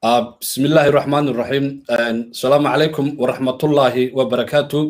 بسم الله الرحمن الرحيم السلام عليكم ورحمة الله وبركاته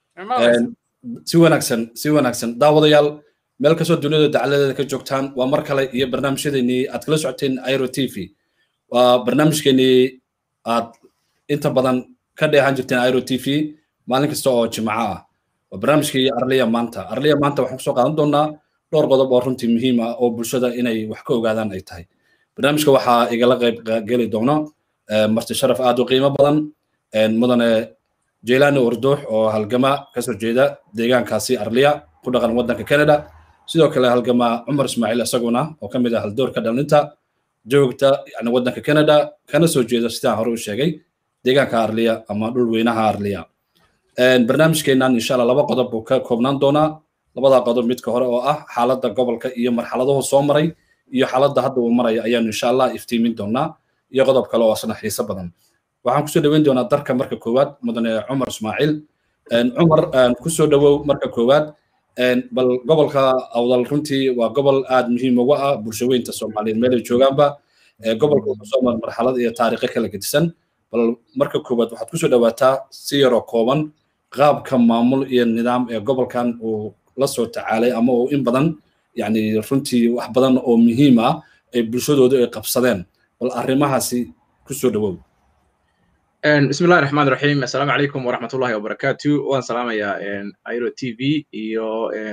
si wanaagsan si wanaagsan daawadayaal meel kastoo dunida dacaladeeda ka joogtaan waa mar kale iyo barnaamijyadeennii aad kala socoteen airo t v waa barnaamijkeenii aad inta badan ka dheehan jirteen airo t v maalin kasta oo jimco ah waa barnaamijkii arliya maanta arliya maanta waxaan kusoo qaadan doonaa dhowr qodob oo runtii muhiim ah oo bulshada inay wax ka ogaadaan ay tahay barnaamijka waxaa igala qayb geli doono marti sharaf aad u qiimo badan mudane jeylani orduux oo halgama kasoo jeeda deegaankaasi arliya ku dhaqan waddanka canada sidoo kale halgama cumar ismaaciil isaguna oo ka mid ah haldoorka dhalinta joogta yani waddanka canada kana soo jeeda sidaan hore u sheegay deegaanka arliya ama dhul weynaha arliya barnaamijkeennan insha allah laba qodob buu ka koobnaan doonaa labada qodob midka hore oo ah xaaladda gobolka iyo marxaladuhu soo maray iyo xaaladda hadda uu maraya ayaanu insha allah iftiimin doonaa iyo qodob kale oo asna xiiso badan waxaan kusoo dhaweyn doonaa darka marka koowaad mudane cumar ismaaciil cumar kusoo dhawow marka koowaad bal gobolka awdal runtii waa gobol aad muhiim uga ah bulshaweynta soomaaliyeed meelay joogaanba gobolka wuxuu soo mar marxalad iyo taariikho kala gedisan bal marka koowaad waxaad kusoo dhawaataa si yaroo kooban qaabka maamul iyo nidaam ee gobolkan uu la soo tacaalay ama uu in badan yani runtii wax badan oo muhiim ah ay bulshadoodu ay qabsadeen bal arrimahaasi kusoo dhawow بسم الله الرحمن الرحيم السلام عليكم ورحمة الله وبركاته وان سلام يا ايرو تي في iyo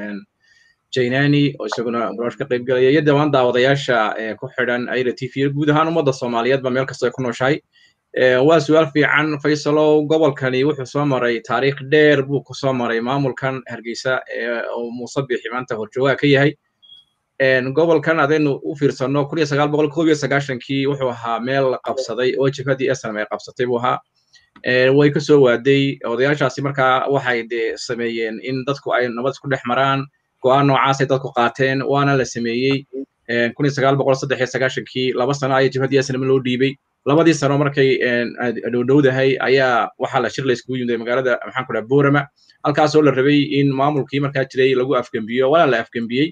jaynani oo isaguna barnaamij ka qayb galaya iyo dhawaan daawadayaasha ku xidhan airo t v guud ahaan ummadda soomaaliyeedba meel kasta ay ku nooshahay waa su-aal fiican faysalow gobolkani wuxuu soo maray taariikh dheer buu ku soo maray maamulkan hargeysa oo muuse bixi maanta horjoogaha ka yahay gobolkan adaynu u fiirsano kun iyo sagaal boqol koob iyo sagaashankii wuxuu ahaa meel la qabsaday oo jibhadii snm ay qabsatay buu ahaa way ka soo waaday odayaashaasi markaa waxay de sameeyeen in dadku ay nabad isku dhex maraan go'aan noocaasay dadku qaateen waana la sameeyey kun iyo sagaal boqol saddex iyo sagaashankii laba sano ayaa jibhadii snm loo dhiibay labadii sano markay dhowdhowdahay ayaa waxaa la shir la iskugu yimid magaalada maxaan ku dhaha boorama halkaasoo la rabay in maamulkii markaa jiray lagu afgembiyo waana la afgembiyey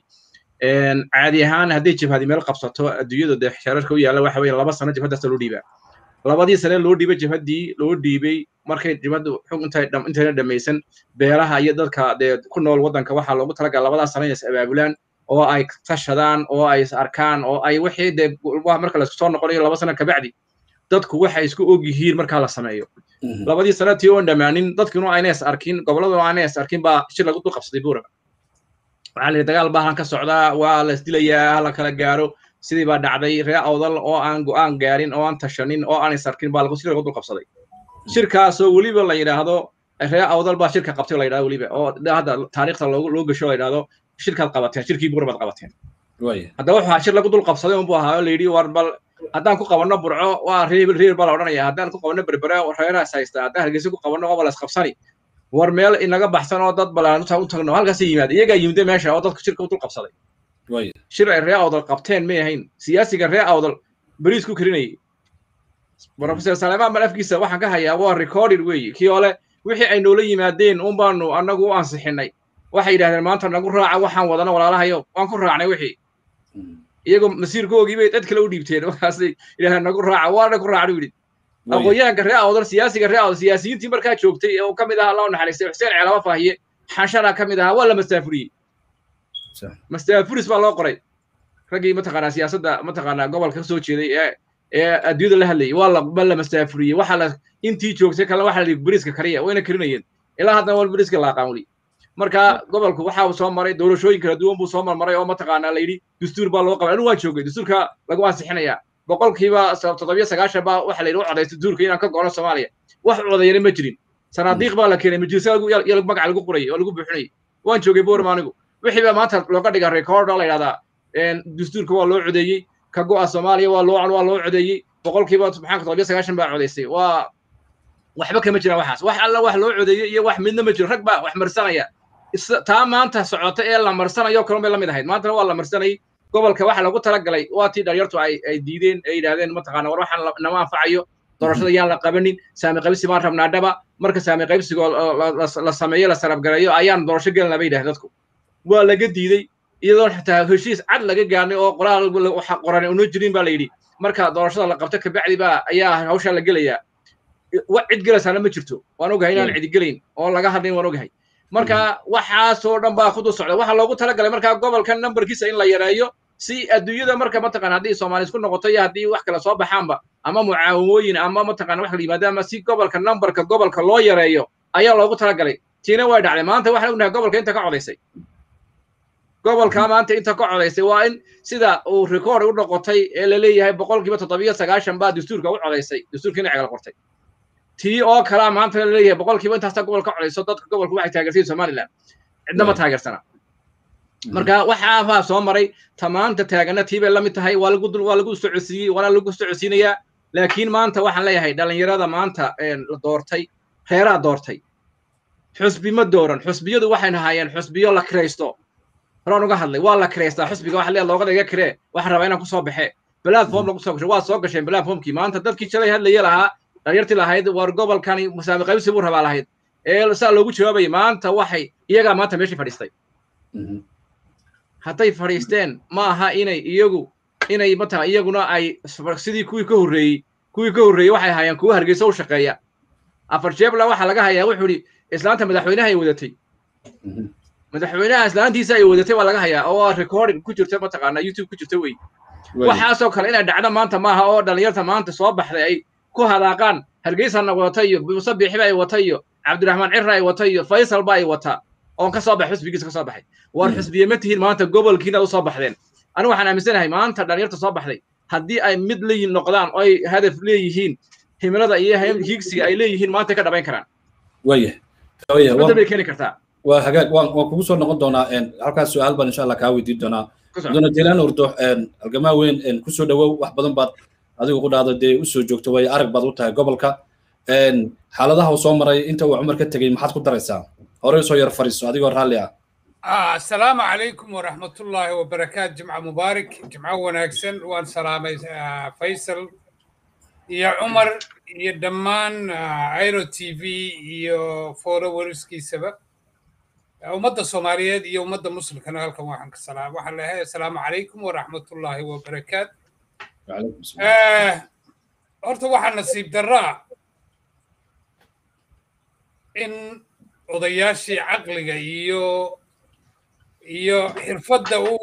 caadi ahaan hadday jibhadi meel qabsato adduunyada dee xeerarka u yaalla waxa weeye laba sano jibhadaasta loo dhiibaa labadii sane loo dhiibay jibhaddii loo dhiibay markay jibhaddu xug intay intayna dhammaysan beelaha iyo dadka dee ku nool waddanka waxaa loogu talagala labadaa sano inay is abaabulaan oo ay tashadaan oo ay is arkaan oo ay wixii dee marka laisku soo noqonayo laba sano kabacdi dadku waxay isku og yihiin markaa la sameeyo labadii sano tii oon dhammaanin dadkinu ayna is arkin gobolladuna ayna is arkin baa shir lagu dul qabsaday buurama waxaa la yidhi dagaal baa halkan ka socdaa waa la isdilayaa hala kala gaaro sidii baa dhacday ree awdal oo aan go'aan gaarin oo aan tashanin oo aan isarkin baa lagu lagu dul qabsaday shirkaasoo weliba la yidhaahdo ree awdal baa shirka qabtay la yidhahdo weliba oo hadda taariikhda loogu loo gasho la yidhahdo shirkaad qabateen shirkii buur baad qabateen haddaba wuxuu shir lagu dul qabsaday unbuu ahaa oo la yidhi war bal haddaan ku qabanno burco waa reer reer baa la odhanaya haddaan ku qabanno berbere reerahaas haysta haddaan hargeysa ku qabanno waa la isqabsani war meel inaga baxsan oo dad balaan u tagno halkaasay yimaada iyagaa yimide meesha oo dadku shirka u dul qabsaday shir ay ree awdal qabteen may ahayn siyaasiga ree awdal beriis ku karinayay professor salemaan bal afkiisa waxaan ka hayaa waa recorded weeye kii ole wixii ay noola yimaadeen un baanu annagu u ansixinay waxay yidhahdeen maanta nagu raaca waxaan wadana walaalahayo waan ku raacnay wixii iyagoo masiirkoogii bay dad kale u dhiibteen markaasay yidhahdeen nagu raaca waana ku raacnu yidhi aqoonyahanka ree awdal siyaasiga ree awdal siyaasiyiintii markaa joogtay oo ka mid ahaa loo naxariistay xuseen ceelama faahiye xanshana ka mid ahaa waa la mastaafuriyey mastaafuris baa loo qoray raggii mataqaanaa siyaasadda mataqaanaa gobolka ka soo jeeday ee ee adduunyada la hadlayay waa la ba la mastaafuriyey waxa la intii joogtay kale waxa la yidhi beriiska kariya wayna karinayeen ilaa haddana wal beriiska la aqaan weli marka gobolku waxa uu soo maray doorashooyin kala duwan buu soo marmaray oo mataqaanaa la yidhi dastuur baa loo qabay anigu waan joogay dastuurka lagu ansixinayaa boqolkiiba toddobiyo sagaashan baa waxa la yidhi u codaystay duurka inaan ka go'no soomaaliya wax codayana ma jirin sanaadiiq baa la keenay majlisa iyo magaca lagu qorayay oo lagu buuxinayay waan joogay boorma anigu wixii baa maanta looga dhiga record oo la yidhahdaa dastuurka waa loo codeeyey ka go'a soomaaliya waa loo waa loo codeeyey boqolkiiba maxaan toddobiyo sagaashan baa codaystay waa waxba kama jiraan waxaas wax alla wax loo codeeyey iyo wax midna ma jiro rag baa wax marsanaya taa maanta socota ee la marsanayo kalun bay la mid ahayd maantana waa la marsanayay gobolka waxa lagu talagalay waa tii dhalinyartu ay ay diideen ay yidhahdeen mataqaana war waxaan nama anfacayo doorashada yaan la qabanin saami qaybsi baan rabnaa dhaba marka saami qaybsigoo la sameeyo la sarabgareeyo ayaan doorasho gelinaa bay yidhahdeen dadku waa laga diidey iyadoo xitaa heshiis cad laga gaarnay oo qoraal qoran una jirin baa la yidhi marka doorashada la qabto kabacdi baa ayaa hawshaa la gelayaa wax cid gelaysaana ma jirto waan ogahay inaan cidi gelayn oo laga hadlayn waan ogahay marka waxaasoo dhan baa kudu socda waxaa loogu talagalay markaa gobolka numberkiisa in la yareeyo si adduunyada marka mataqana haddii soomaali isku noqoto iyo haddii wax kale soo baxaanba ama mucaawimooyin ama mataqana wax kala yimaado ama si gobolka numberka gobolka loo yareeyo ayaa loogu talagalay tiina way dhacday maanta waxaan ognahay gobolka inta ka codaysay gobolka maanta inta ka codaysay waa in sida uu record u noqotay ee la leeyahay boqolkiiba toddobiyo sagaashan baa dastuurka u codaysay dastuurka dhinaca kala qortay tii oo kalaa maanta la leeyahay boqolkiiba intaasta gobolka codayso dadka gobolka waxay taageersan somaliland cidna ma taageersana marka waxaabaa soo maray tamaanta taagana tii bay la mid tahay waa lagu waa lagu socodsiiyey waana lagu socodsiinayaa laakiin maanta waxaan leeyahay dhalinyarada maanta la doortay reeraa doortay xusbi ma dooran xusbiyadu waxay ahaayeen xusbiyo la kiraysto horaan uga hadlay waa la kiraystaa xusbiga waxa leeyahay looga dhiga kiree waxaan rabaa inaan kusoo baxe platform lagu soo gashay waa soo gasheen platformkii maanta dadkii shalay hadlaya lahaa dhalinyartii lahayd war gobolkani musaami qaybsi buu rabaa lahayd ee saa loogu jawaabayay maanta waxay iyagaa maanta meeshii fadhiistay hadday fadhiisteen ma aha inay iyagu inay mataqan iyaguna ay sidii kuwii ka horreeyey kuwii ka horreeyey waxay ahaayeen kuwa hargeysa u shaqeeya afar jeebla waxaa laga hayaa wuxuu idhi islaanta madaxweynaha ay wadatay madaxweynaha islaantiisa ay wadatay waa laga hayaa oo recording ku jirta mataqaana youtube ku jirta wey waxaasoo kale inay dhacdo maanta maaha oo dhalinyarta maanta soo baxday ay ku hadaaqaan hargeysana wata iyo muuse biixiba ay wata iyo cabdiraxmaan cirra ay wata iyo faysalba ay wata oon ka soo baxay xusbigiisa ka soo baxay war xusbiye ma tihiin maanta gobolkiina u soo baxdeen anigu waxaan aaminsanahay maanta dhalinyarta soo baxday haddii ay mid leeyihin noqdaan oo ay hadaf leeyihiin himilada iyo hiigsiga ay leeyihiin maanta ka dhabayn karaan waya isbedel bay keeni kartaa waa hagaag waan waan kugu soo noqon doonaa halkaas su-aal baan insha allah kaa weydiin doonaa mudane jeelaan urdo halgamaa weyn kusoo dhawow wax badan baad adigu ku dhahdo dee usoo joogto way arag baad u tahay gobolka xaaladaha uu soo maray inta uu cumar ka tegey maxaad ku daraysaa horey soo yar fariiso adigoo raalli ah السلام عليكم ورحمة الله وبركاته جمعة مبارك جمعة وناكسن وان سلامي فيصل يا عمر يا دمان ايرو تي في يا فورو ورسكي سبب ومدى الصوماليات يا ومدى مسلم كان لكم واحد السلام واحد لها السلام عليكم ورحمة الله وبركاته وعليكم السلام آه horta waxaa nasiib daraa in odayaashii caqliga iyo iyo xirfadda u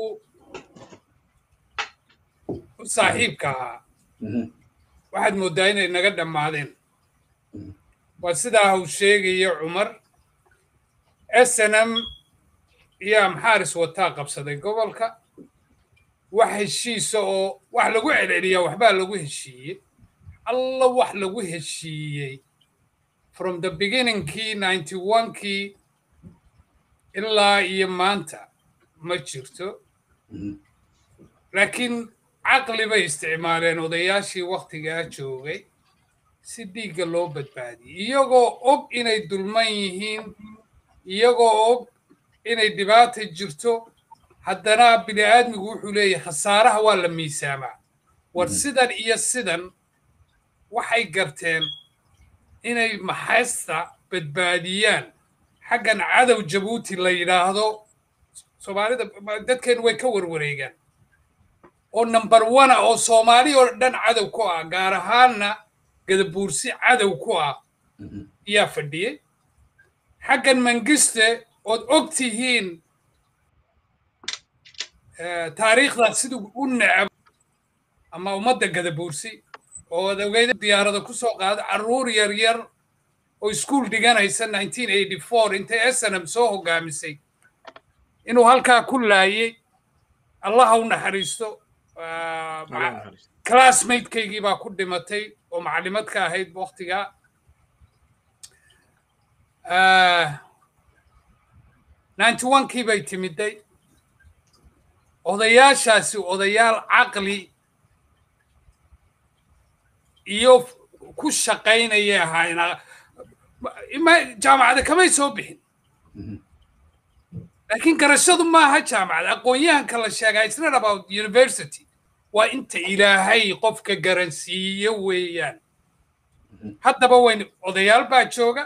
u saaxiibka ahaa waxaad mooddaa inay naga dhammaadeen waa sidaa uu sheegayo cumar snm iyo amxaaris wataa qabsaday gobolka wax heshiisa oo wax lagu celceliyaa waxbaa lagu heshiiyey alla wax lagu heshiiyey from the beginningkii ninety onekii ilaa iyo maanta ma jirto laakiin caqli bay isticmaaleen odayaashii wakhtigaa joogay si dhiigga loo badbaadiyey iyagoo og inay dulman yihiin iyagoo og inay dhibaata jirto haddana bini aadmigu wuxuu leeyahay khasaaraha waa la miisaamaa war sidan iyo sidan waxay garteen inay maxaysta badbaadiyaan xaggan cadow jabuuti la yidhaahdo soomaalida dadkeenu way ka warwareegaan oo number one oo soomaali oo dhan cadow ku ah gaar ahaanna gadabuursi cadow ku ah ayaa fadhiyey xaggan mangiste ood og tihiin taariikhdaas siduu u necab ama ummadda gadabuursi oo ad ogeyda diyaarada ku soo qaada carruur yar yar oo iskuul dhiganaysa nineteen eighty four intay snm soo hogaamisay inuu halkaa ku laayey allaha u naxariisto classmatekaygii baa ku dhimatay oo macallimad ka ahayd waktigaa ninety one kii bay timiday odayaashaasi odayaal caqli iyo ku shaqaynayay ahaayeen jaamacada kamay soo bixin laakiin garashadu maaha jaamacad aqoon-yahanka la sheegaa it's not about university waa inta ilaahay qofka garansiiyo weeyaan haddaba wayn odayaal baa jooga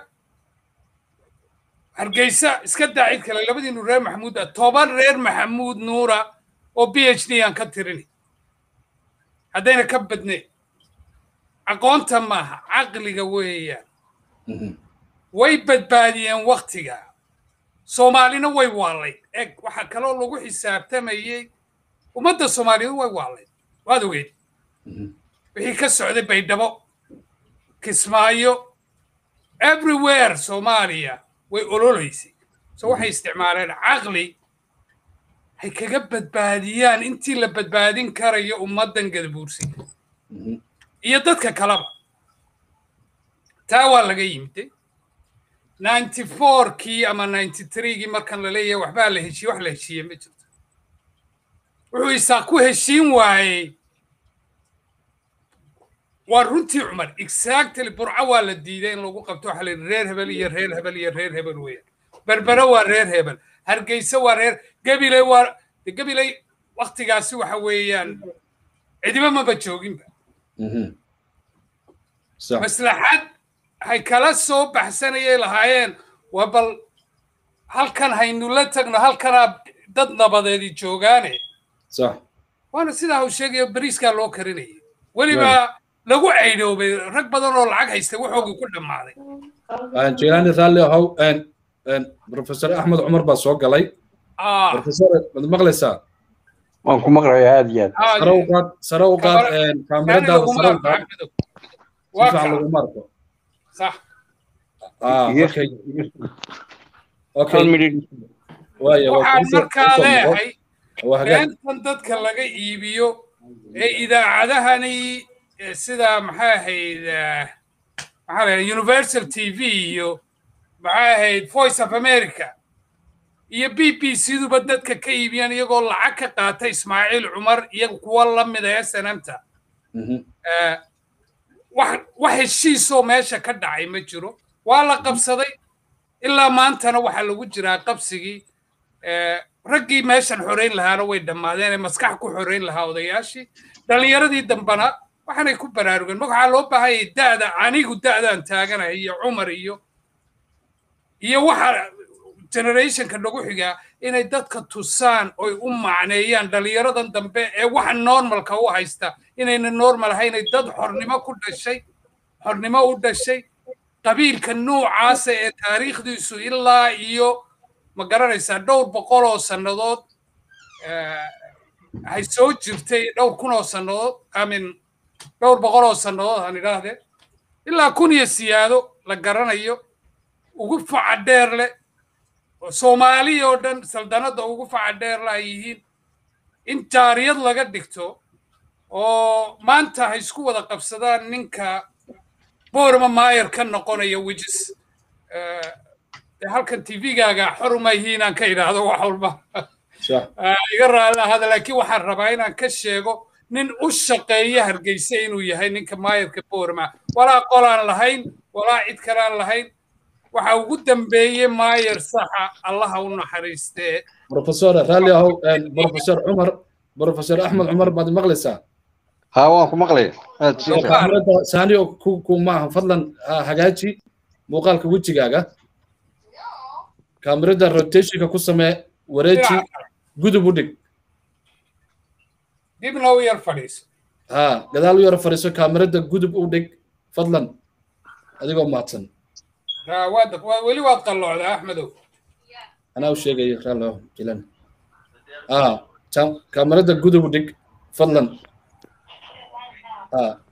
hargeysa iska daa cid kale labadiinu reer maxamuud ah toban reer maxamuud nuura oo b h d aan ka tirini haddayna ka badnayn aqoonta maaha caqliga weeyaan way badbaadiyeen waktiga soomaalina way waalayd eg waxaa kaloo lagu xisaabtamayey ummadda soomaaliyeed way waalayd waad ogeed wixii ka socday baydhabo kismaayo everywhere soomaaliya way ololaysay so waxay isticmaaleen caqli hay kaga badbaadiyaan intii la badbaadin karayo ummaddan gadabuursi iyo dadka kaleba taa waa laga yimiday ninety fourkii ama ninety threegii markan la leeyahay waxbaa la heshiye wax la heshiiye ma jirto wuxuu isaa ku heshiin waayey waa runtii cumar exactly burco waa la diiday in lagu qabto waxa la yidhi reer hebel iyo reer hebel iyo reer hebel weeyaan berbere waa reer hebel hargeysa waa reer gabiley waa gabiley waktigaasi waxa weeyaan cidiba maba jooginba maslaxad hay kala soo baxsanayay lahaayeen waa bal halkan haynu la tagno halkanaa dad nabadeedi joogaane waana sidaa uu sheegayo bariiskaa loo karinayay weliba lagu caydhoobay rag badan oo lacag haystay waxoogii ku dhammaaday jilaani raalli ahow professor axmed cumar baa soo galay professor mad maqlaysaa waan ku maqlayaa aad iyo aad sare u qaad sare u qaad kaamiradaada sare u qaad si fiican laguma arko صح ah okay okay waaya waxaan markaa leeyahay beentan dadka laga iibiyo ee idaacadahani sida maxay ahayd maxaa la universal t v iyo maxay ahayd voice of america iyo b b c-duba dadka ka iibiyaan iyagoo lacag ka qaata ismaaciil cumar iyo kuwa la mid ah snmta wax heshiisoo meesha ka dhacay ma jiro waa la qabsaday ilaa maantana waxaa lagu jiraa qabsigii raggii meeshan xorayn lahaana way dhammaadeen ee maskax ku xorayn lahaa odayaashii dhallinyaradii dambana waxaanay ku baraarugeen ma waxaa loo baahanyay da'da anigu da'daan taaganahay iyo cumar iyo iyo waxa generationka nagu xigaa inay dadka tusaan oy u macneeyaan dhallinyaradan dambe ee waxa normalka u haysta inayna normal ahaynay dad xornimo ku dhashay xornimo u dhashay qabiilka nuucaasa ee taariikhdiisu ilaa iyo ma garanaysaa dhowr boqol oo sannadood hay soo jirtay dhowr kun oo sannadood amin dhowr boqol oo sannadood aan idhaahdee ilaa kun iyo siyaado la garanayo ugu faca dheer leh soomaali oo dhan saldanadda ugu faca dheer la ay yihiin in jaariyad laga dhigto oo maanta ha isku wada qabsadaan ninka boorma maayer ka noqonaya wijis halkan tvgaaga xor uma yihiin aan ka idhaahdo wax walba iga raalli ahada laakiin waxaan rabaa inaan ka sheego nin u shaqeeya hargeysa inuu yahay ninka maayerka boorma walaa qolaan lahayn walaa cid kalaan lahayn waxa ugu dambeeyey maayer saxa allaha u naxariistee professor raalli ahow professor cumar professor axmed cumar baad maqlaysaa ها waan ku maqlaya aad kaamirada saaniyo ku ku maaha fadlan hagaaji muuqaalka wejigaaga kaamirada rotationka ku samee wareeji gudub u dhig dibna u yar fadhiiso ha gadaal u yar fadhiiso kaamirada gudub u dhig fadlan adigoo mahadsan weli waad qalloocdaa axmedow anaa u sheegayo raallo jilan ah kaamirada gudub u dhig fadlan ah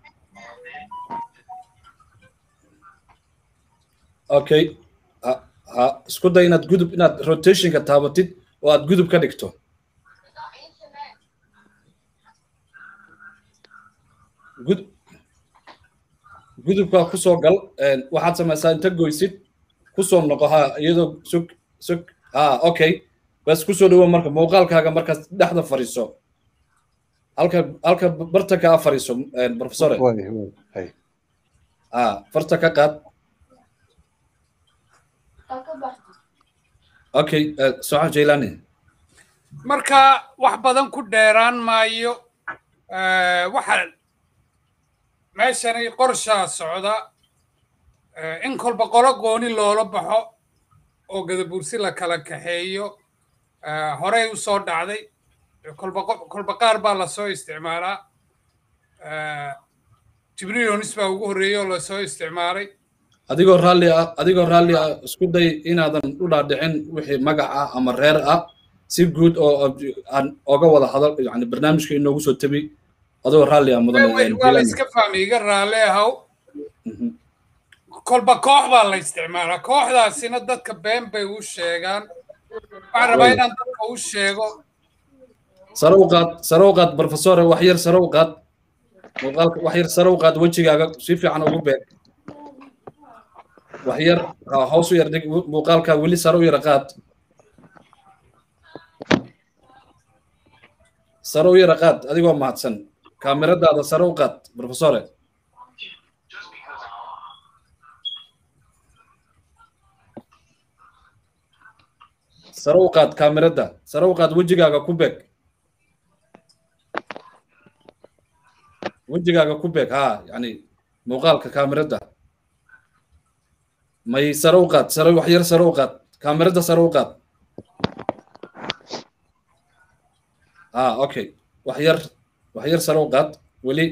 okay ha isku day inaad gudub inaad rotationka taabatid oo aad gudub ka dhigto gud gudubka ku soo gal waxaad samaysaa inta goysid ku soo noqo ha iyadoo sug sug ha okay bas ku soo dhawo marka muuqaalkaaga markaas dhexda fadhiiso halka halka barta ka fadhiiso professore ha farta ka qaad okay soco jailani marka wax badan ku dheeraan maayo waxa meeshani qorshaa socda in kolba qolo gooni loola baxo oo gadabuursi la kala kaxeeyo horey u soo dhacday kolba kolba qaar baa lasoo isticmaalaa jibriil onis baa ugu horreeyey oo lasoo isticmaalay adigoo raalli ah adigoo raalli ah isku day inaadan u dhaadhicin wixii magac ah ama reer ah si guud oo aan oga wada hadal yani barnaamijka inoogu soo tabi adigoo raalli ah mudan waa la iska fahmay iga raalli ahow kolba koox baa la isticmaalaa kooxdaasina dadka been bay u sheegaan waxaan rabaa inaan dadka u sheego sare u qaad sare u qaad professore wax yar sare u qaad muuqaalka wax yar sare u qaad wejigaaga si fiican ugu beeg wax yar hoos u yar dhig muuqaalka weli sare u yara qaad sare u yara qaad adigoo mahadsan kaamiradaada sare u qaad professore sare u qaad kaamirada sare u qaad wejigaaga ku beeg wejigaaga ku beeg ha yani muuqaalka kaamirada may sare u qaad sare wax yar sare u qaad kaamirada sare u qaad ha okay wax yar wax yar sare u qaad weli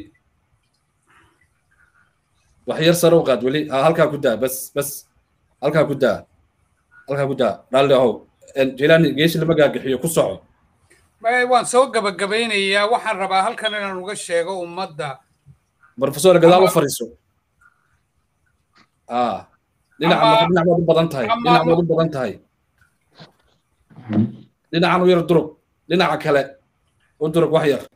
wax yar sare u qaad weli ha halkaa ku daa bas bas halkaa ku daa halkaa ku daa raalli ahow jilani geeshi lama gaagixiyo ku soco waan soo gabagabaynayaa waxaan rabaa halkan inaan uga sheego ummadda professor gadaal u fariiso dhinaca dhinac baad u badan tahay dhinac baad u badan tahay dhinacan u yar durug dhinaca kale u durug wax yar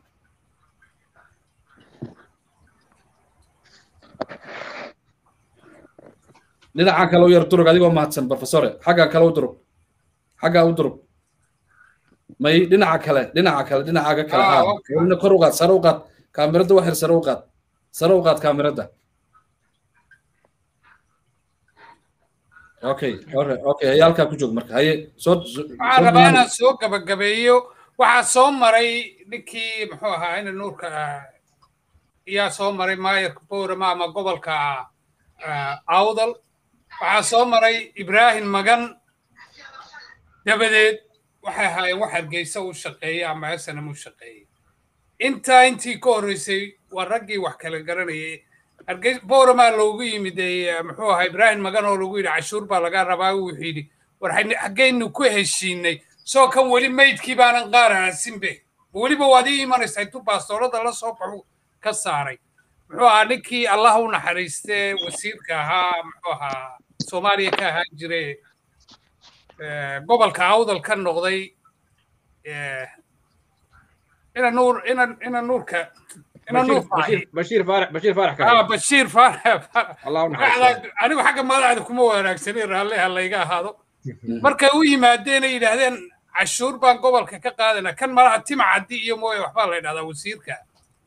dhinaca kale u yar durug adigoo mahadsan professore xagga kale u durug xagga u durug may dhinaca kale dhinaca kale dhinacaaga kale kor u qaad sare u qaad kaamirada wax yar sare u qaad sare u qaad kaamirada okay okay haye halkaa ku joog marka haye soo waxaan rabaa inaan soo gabagabeeyo waxaa soo maray ninkii muxuu ahaa ina nuurka ayaa soo maray maayarka bowrama ama gobolka awdal waxaa soo maray ibraahim magan dabadeed waxay ahaayeen wax hargeysa u shaqeeyey ama esanam u shaqeeyey intaa intii ka horreysay waa raggii wax kala garanayay hargeys bowramaa loogu yimid muxuu ahaa ibraahim magan oo lagu yidhi cashuur baa laga rabaa wuxuu yidhi war xaggaynu ku heshiinay soo kan weli maydkii baanan qaar aasinbe weliba waad ii imanaysaa intuu baastoolada la soo baxu ka saaray muxuu ahaa ninkii allah u naxariistee wasiirka ahaa muxuu ahaa soomaaliya ka ahaan jire gobolka awdal ka noqday ina nuur ina ina nuurka ina nuur bashiir faarax bashiir faarax ah bashiir faarax allah anigu xagga madaxda kuma wanaagsanin raalli ha layga ahaado markay u yimaadeen ay yidhaahdeen cashuur baan gobolka ka qaadana kan malaha timcaddi iyo mooye waxbaa la yidhahdaa wasiirka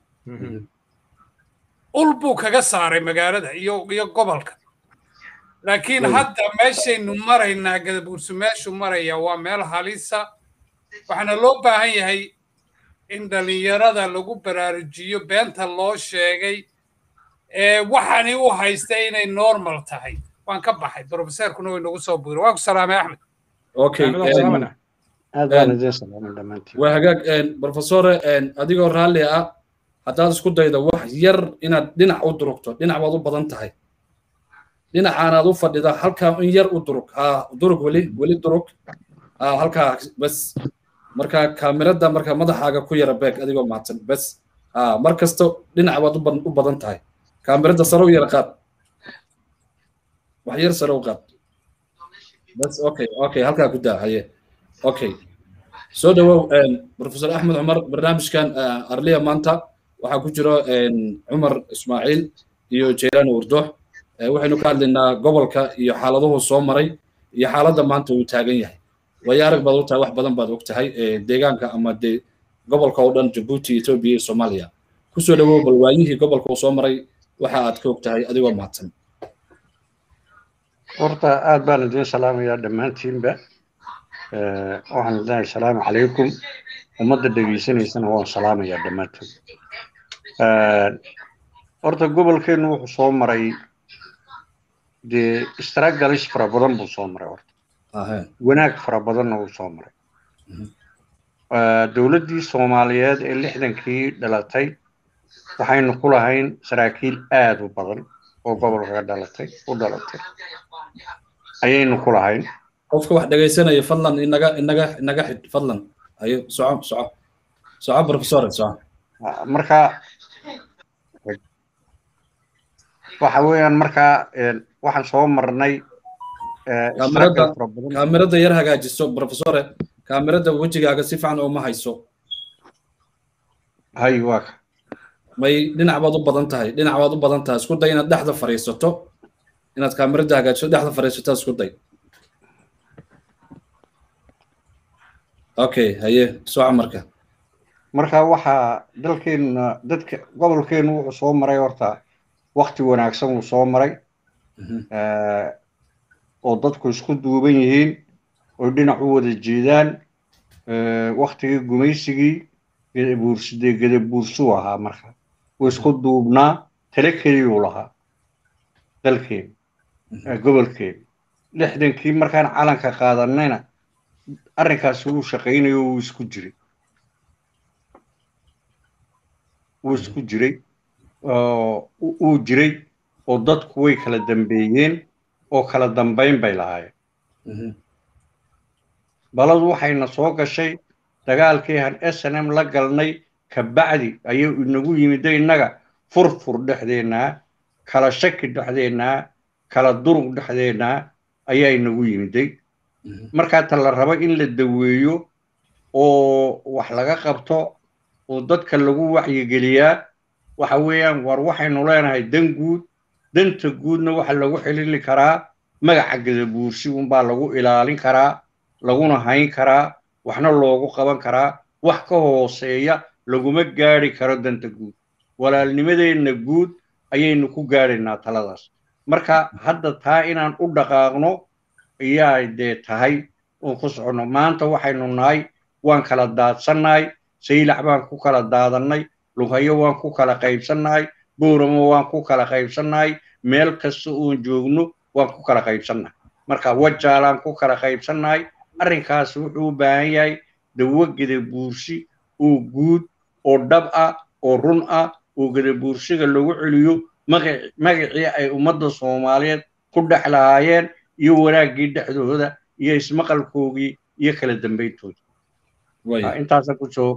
ul buu kaga saaray magaalada iyo iyo gobolka laakiin hadda meeshaynu maraynaa gadabuursu meeshu maraya waa meel halisa waxaana loo baahan yahay in dhallinyarada lagu baraarujiyo beenta loo sheegay ee waxani u haystay inay normal tahay waan ka baxay brofeserkuna way nagu soo buuray waan ku salaamay axmed okay waa hagaag professore adigoo raalli ah haddaad isku daydo wax yar inaad dhinac u durugto dhinac baad u badan tahay dhinacaanaad u fadhida halkaa in yar u durug ha durug weli weli durug ha halkaa bas marka kaamirada marka madaxaaga ku yara beeg adigoo mahadsan bas ha mar kasto dhinac baad u badan tahay kaamirada sare u yara qaad wax yar sare u qaad bas okay okay halkaa ku daa haye okay soo dhawow professor axmed cumar barnaamijkan arliya maanta waxaa ku jiro cumar ismaaciil iyo jeylaani wurdoox waxaynu ka hadlaynaa gobolka iyo xaaladuhu soo maray iyo xaaladda maanta uu taagan yahay waayo arag baad ogtahay wax badan baad ogtahay deegaanka ama de gobolka oo dhan jabuuti etoobiya iyo soomaaliya kusoo dhawow bal waayihii gobolka uu soo maray waxa aad ka ogtahay adigoo mahadsan horta aad baan idin salaamayaa dhammaantiinba waxaan leeyahay asalaamu calaykum ummadda dhegaysanaysana waan salaamayaa dhammaantood horta gobolkeennu wuxuu soo maray dee stragalis fara badan buu soo maray horta wanaag fara badanna wuu soo maray dowladdii soomaaliyeed ee lixdankii dhalatay waxaynu ku lahayn saraakiil aad u badan oo gobolka dhalatay u dhalatay ayaynu ku lahayn qofka wax dhegaysanaya fadlan inaga inaga inaga xid fadlan ayo soco soco soco professore soco marka waxa weeyaan markaa waxaan soo marnay kaamirada yar hagaajiso professore kaamirada wejigaaga si fiican uma hayso hay waa ka may dhinac baad u badan tahay dhinac baad u badan tahay isku day inaad dhexda fadhiisato inaad kaamirada hagaajiso dhexda fadhiisato isku day okay haye soco marka marka waxaa dalkeenna dadka gobolkeenu wuxuu soo maray horta wakti wanaagsan wuu soo maray oo dadku isku duuban yihiin oo dhinac u wada jeedaan waktigii gumaysigii gadabuursidee gadabuursuu ahaa marka wuu isku duubnaa tale keliyuu lahaa dalkeenu gobolkeenu lixdankii markaan calanka qaadanayna arrinkaasi wuu shaqaynayo wuu isku jiray wuu isku jiray uu jiray oo dadku way kala dambeeyeen oo kala dambayn bay lahaayeen baladu waxayna soo gashay dagaalkii han s n m la galnay kabacdi ayuu inagu yimiday innaga furfur dhexdeennaa kala shaki dhexdeennaa kala durug dhexdeennaa ayaa inagu yimiday markaa ta la rabo in la daweeyo oo wax laga qabto oo dadka lagu wacyigeliyaa waxa weeyaan war waxaynu leenahay dan guud danta guudna waxa lagu xilili karaa magaca gadabuursi unbaa lagu ilaalin karaa laguna hayn karaa waxna loogu qaban karaa wax ka hooseeya laguma gaadhi karo danta guud walaalnimadeenna guud ayaynu ku gaadhaynaa taladaas marka hadda taa inaan u dhaqaaqno ayaa dee tahay oon ku soconno maanta waxaynu nahay waan kala daadsannahay saylac baan ku kala daadannay lughayo waan ku kala qaybsannahay booramo waan ku kala qaybsannahay meel kasta oon joogno waan ku kala qaybsannahay marka wajaalaan ku kala qaybsannahay arrinkaas wuxuu u baahan yahay dawo gadabuursi oo guud oo dhab ah oo run ah oo gadabuursiga lagu celiyo magacii ay ummadda soomaaliyeed ku dhex lahaayeen iyo wanaaggii dhexdooda iyo ismaqalkoogii iyo kala dambayntooda intaasa kusoo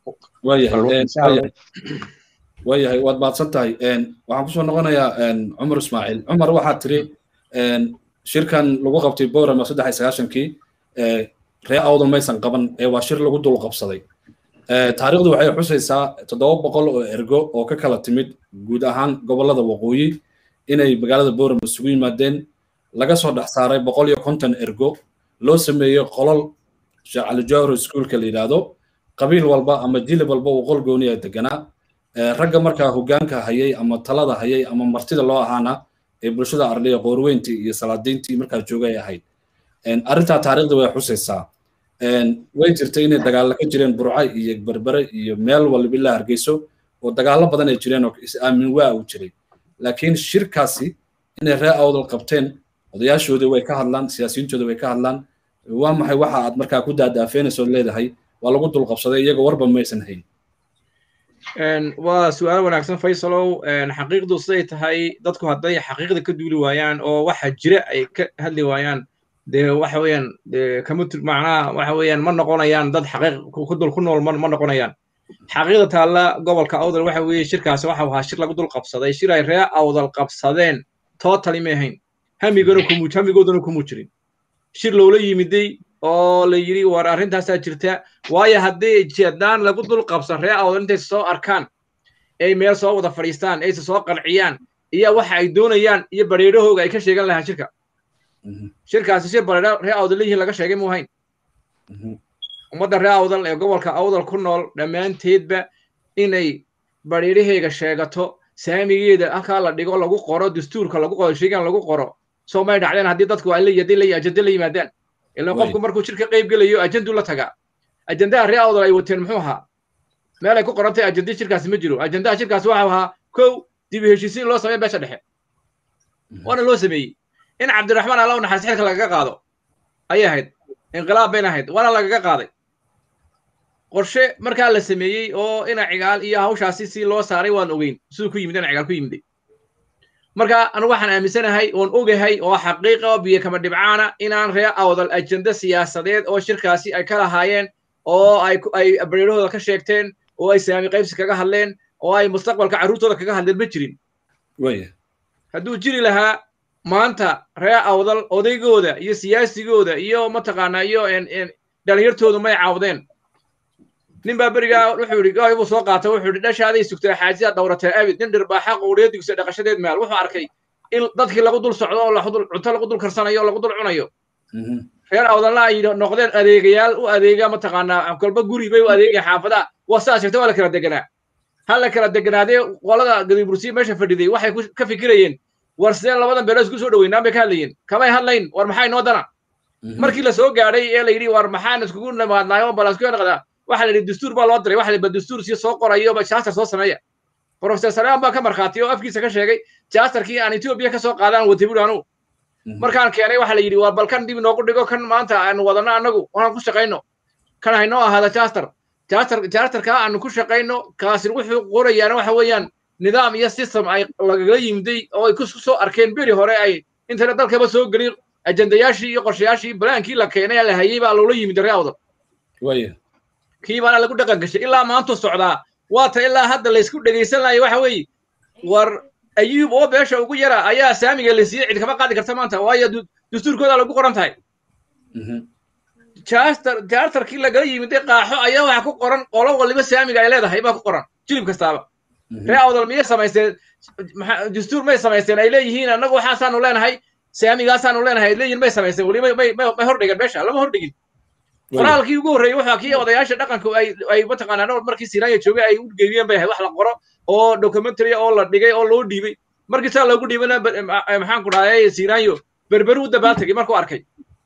waayahay waad mahadsan tahay waxaan kusoo noqonayaa cumar ismaaciil cumar waxaad tiri shirkan lagu qabtay borama saddex iyo sagaashankii ree awda maysan qaban ee waa shir lagu dul qabsaday taariikhdu waxay xusaysaa toddoba boqol oo ergo oo ka kala timid guud ahaan gobollada waqooyi inay magaalada borama isugu yimaadeen laga soo dhex saaray boqol iyo konton ergo loo sameeyey qolol sheekh cali jawhar iskuulka la yidhaahdo qabiil walba ama jilib walba uu qol gooniya deganaa ragga markaa hoggaanka hayay ama talada hayay ama martida loo ahaana ee bulshada arliya qoorweyntii iyo salaadiintii markaa joogay ahayd arrintaa taariikhda way xusaysaa way jirtay inay dagaalla ka jireen burca iyo berbere iyo meel walba ilaa hargeyso oo dagaallo badan ay jireen oo is-aamin waa uu jiray laakiin shirkaasi inay ree awdal qabteen odayaashoodii way ka hadlaan siyaasiyiintooda way ka hadlaan waa maxay waxa aad markaa ku daadaafeynayso leedahay waa lagu dulqabsaday iyaga warba maysan hayn waa su-aal wanaagsan faysalow xaqiiqdu siday tahay dadku hadday xaqiiqda ka duuli waayaan oo waxa jira ay ka hadli waayaan dee waxa weeyaan kama macnaha waxa weeyaan ma noqonayaan dad xaqiiq ku dul ku nool ma noqonayaan xaqiiqda taalla gobolka awdal waxa weeye shirkaasi waxa ahaa shir lagu dul qabsaday shir ay ree awdal qabsadeen totally ma ahayn hamigana kumu hamigoodana kumu jirin shir loola yimiday oo la yidhi war arrintaasaa jirta waayo haddii jeedaan lagu dul qabsan ree awdal intay soo arkaan ay meel soo wada fadhiistaan ayse soo qanciyaan iyo waxa ay doonayaan iyo bareerahooga ay ka sheegan lahaan shirka shirkaasi shir bareero ree awdal leeyihiin laga sheegay mu hayn ummadda ree awdal ee gobolka awdal ku nool dhammaanteedba inay bareeraheyga sheegato saamigeeda halkaa la dhigo lagu qoro dastuurka lagu qoro sheegan lagu qoro soo may dhacdeen haddii dadku ay la ajende la yimaadaan ilan qofku markuu shir ka qayb gelayo ajenduu la tagaa ajendaha ree awdal ay wateen muxuu ahaa meel ay ku qorantay ajendii shirkaasi ma jiro ajendaha shirkaasi waxa ahaa kow dib u heshiisiin loo sameeya beesha dhexe waana loo sameeyey in cabdiraxmaan alla u naxariis xilka lagaga qaado ayay ahayd inqilaab bayna ahayd waana lagaga qaaday qorshe markaa la sameeyey oo ina cigaal iyo hawshaasi si loo saaray waan ogeyn siduu ku yimid ina cigaal ku yimiday marka anigu waxaan aaminsanahay oon ogahay oo xaqiiqa oo biyo kama dhibcaana inaan ree awdal ajenda siyaasadeed oo shirkaasi ay ka lahaayeen oo ay ay bareerahooda ka sheegteen oo ay saami qaybsi kaga hadleen oo ay mustaqbalka carruurtooda kaga hadleen ma jirin hadduu jiri lahaa maanta ree awdal odaygooda iyo siyaasigooda iyo mataqaanaa iyo dhalinyartoodu may caawdeen nin baa berigaa wuxuu yidhi gaay buu soo qaatay wuxuu yidhi dhashaaday sugtay xaajida dhawratee abid nin dhirbaaxa quuriya digsa dhaqashadeed meel wuxuu arkay in dadkii lagu dul socdo oo cunto lagu dul karsanayo oo lagu dul cunayo reer awdalna ay noqdeen adeegayaal u adeega mataqaanaa kolba guri bay u adeegaya xaafadaha waa sidaas sheegtay waa la kala deganaa ha la kala deganaadee qolada gadibursiya meesha fadhiday waxay ka fikirayeen war sideen labadan beelood isku soo dhaweynaan bay ka hadlayeen kamay hadlayn war maxay noo dana markii la soo gaadhay ee la yidhi war maxaan iskugu nimaadnaayo balasku noqdaa waxa la yidhi dastuur baa loo diray waxa la yidhi dastuur si soo qorayo jaastar soo sameeya professor salaam baa ka markhaatiyo oo afkiisa ka sheegay jaastarkii aan etoobiya ka soo qaadaan watay buuri anugu markaan keenay waxa la yidhi waa bal kan dib inoogu dhigo kan maanta aanu wadanno annagu waxaan ku shaqayno kan haynoo ahaada jaastar jaastar jaastarkaa aanu ku shaqayno kaasi wuxuu qorayaana waxa weeyaan nidaam iyo system ay lagaga yimiday oo ay ku soo arkeen beri hore ay internet dalkaba soo gelin ajendayaashii iyo qorshayaashii balaankii la keenay ee la hayay baa loola yimid ree awdal kii baana lagu dhaqan gashay ilaa maantu socdaa waata ilaa hadda laysku dhegaysan lahayo waxa weeye war ayuub oo beesha ugu yara ayaa saamiga la siiyey cid kama qaadi karta maanta waayo dastuurkooda lagu qoran tahay jaastar jaastarkii lagala yimiday qaaxo ayaa waxa ku qoran qolo waliba saamiga ay leedahay baa ku qoran jilib kastaaba ree awdal miyay samaysteen dastuur may samaysteen ay leeyihiin annagu waxaasaanu leenahay saamigaasaanu leenahay leeyihin may samaysteen weli may may hordhigan meesha lama hordhigin qoraalkii ugu horreeyey wuxuu kii odayaasha dhaqanka ay ay mataqaanaa nabad markii sinaaya joogay ay u geeyeen bay ahayd wax la qoro oo documentary oo la dhigay oo loo dhiibay markii saa loogu dhiibana maxaan ku dhahday sinaayo berberu u dabaaltegay markuu arkay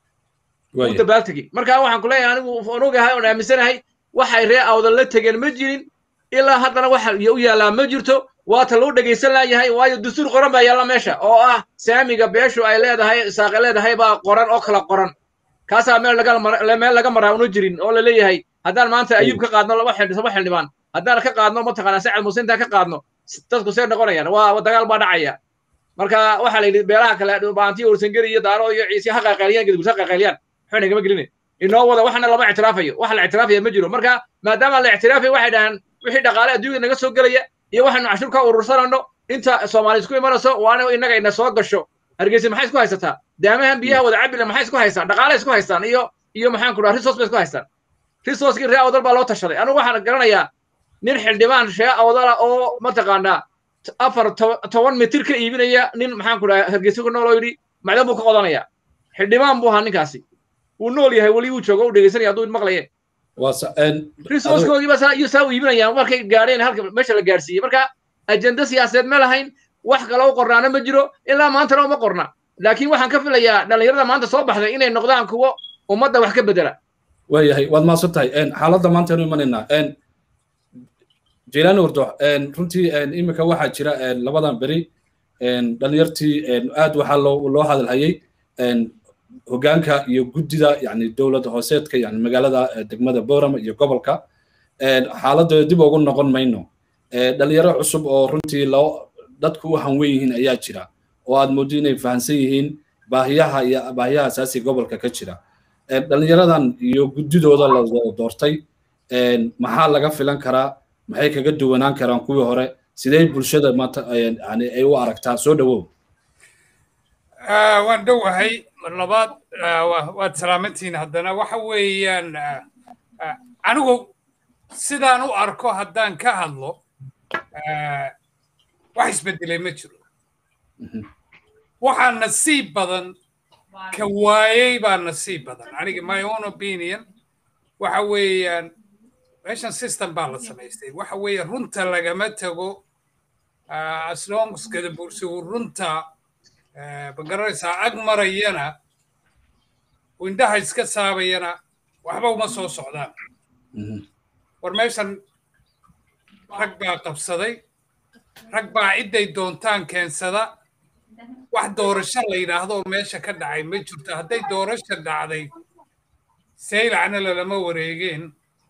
u dabaaltegay marka waxaan ku leeyahay anigu oon ogahay oon aaminsanahay waxay ree awdal la tegeen ma jirin ilaa haddana waxa u yaallaa ma jirto waata loo dhegaysan laayahay waayo dastuur qoran baa yaalla meesha oo ah saamiga beeshu ay leedahay saaqe leedahay baa qoran oo kala qoran kaasaa meel laga meel laga maraa una jirin oo la leeyahay haddaan maanta ayuub ka qaadno laba laba xildhibaan haddaan ka qaadno mataqaanaa sacad muuse intaan ka qaadno dadku see noqonayaan waa dagaal baa dhacaya marka waxaa la yidhi beelaha kale baantiyo ursangeri iyo daaro iyo ciise ha qaqayliyaan gadibus ha qaqayliyaan waxba nagama gelina inoo wada waxna lama ictiraafayo waxa la ictiraafaya ma jiro marka maadaama la ictiraafayo waxay dhahaan wixii dhaqaale adduunyada naga soo gelaya iyo waxaynu cashur ka urursanayno inta soomaali isku imanayso waana innaga ina soo gasho hargeysa maxay isku haysataa daamahan biyaha wada cabila maxay isku haystaan dhaqaale isku haystaan iyo iyo maxaan ku dhaha resource bay isku haystaan resourcekii ree awdal baa loo tashaday anigu waxaan garanayaa nin xildhibaan ree awdala oo mataqaanaa afar toban mitir ka iibinaya nin maxaan ku dhaha hargeysa ku nool oo yidhi macdan buu ka qodanaya xildhibaan buu ahaa ninkaasi wuu nool yahay weli wuu joogo u dhegeysanaya hadduu maqlaye resourcekoogii baa iyo saa u iibinayaan markay gaadheen halka meesha la gaarsiiyey marka ajenda siyaasadeed ma lahayn wax kale u qornaana ma jiro ilaa maantana uma qorna laakiin waxaan ka filayaa dhallinyarada maanta soo baxday inay noqdaan kuwo ummadda wax ka bedela waayahay waad mahadsan tahay xaaladda maanta aynu imanaynaa jeylaani wardo runtii iminka waxaa jira labadan beri dhallinyartii aad waxaa loo loo hadalhayay hoggaanka iyo guddida yani dowladda hooseedka yani magaalada degmada boorama iyo gobolka xaaladooda dib ugu noqon mayno dhalinyaro cusub oo runtii loo dadku u hanwen yihiin ayaa jira oo aad mooddo inay fahamsan yihiin baahiyaha iyo baahiyaha asaasiga gobolka ka jira dhalinyaradan iyo guddidooda la doortay maxaa laga filan karaa maxay kaga duwanaan karaan kuwii hore sidee bulshada maanta yani ay u aragtaa soo dhawow waan dhowahay mar labaad waad salaamantihiin haddana waxa weeyaan anigu sidaan u arko haddaan ka hadlo wax isbedelay ma jiro waxaa nasiib badan ka waayey baa nasiib badan aniga my own opinion waxa weeyaan meeshan system baa la samaystay waxa weeye runta lagama tago aslonskada bulshigu runta magaranaysaa ag marayana indhaha iska saabayana waxba uma soo socdaan war meeshan rag baa qabsaday rag baa cidday doontaan keensada wax doorasho la yidhaahdo oo meesha ka dhacay ma jirto hadday doorasho dhacday saylacna lalama wareegeen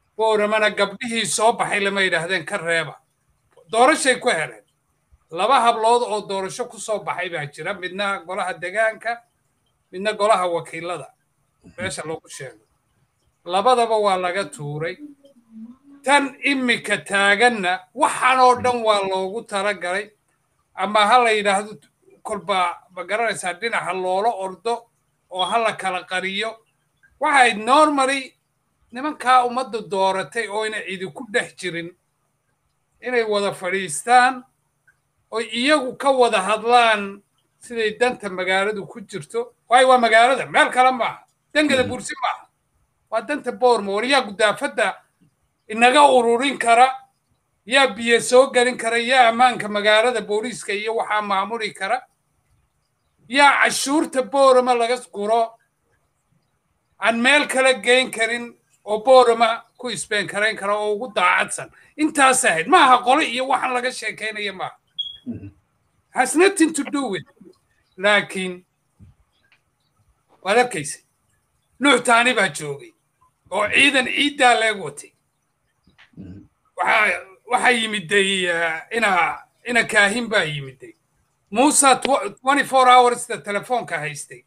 booramana gabdhihii soo baxay lama yidhaahdeen ka reeba doorashay ku heleen laba hablood oo doorasho ku soo baxay baa jira midna golaha degaanka midna golaha wakiilada meesha lagu sheego labadaba waa laga tuuray tan imika taaganna waxaan oo dhan waa loogu talagalay ama ha la yidhaahdo kolba ma garanaysaa dhinaca loola ordo oo ha la kala qariyo waxay normally nimankaa ummadda dooratay oo ina idinku dhex jirin inay wada fadhiistaan oo iyagu ka wada hadlaan siday danta magaaladu ku jirto waayo waa magaalada meel kale maaha dangada bursi maaha waa danta boorma war yaa gudaafadda inaga ururin kara yaa biyo soo gelin kara yaa ammaanka magaalada booliiska iyo waxaa maamuli kara yaa cashuurta boorama laga guro aan meel kale geyn karin oo boorama ku isbeen karayn kara oo ugu daacadsan intaas ahayd maaha qole iyo waxaan laga sheekaynaya maaha has nothing to do with laakiin waad arkaysa nuux taani baa joogay oo ciidan ciiddaa leeg watay waxaa waxaa yimiday ina ina kaahin baa yimiday muusa twenty four hoursda telefoonka haystay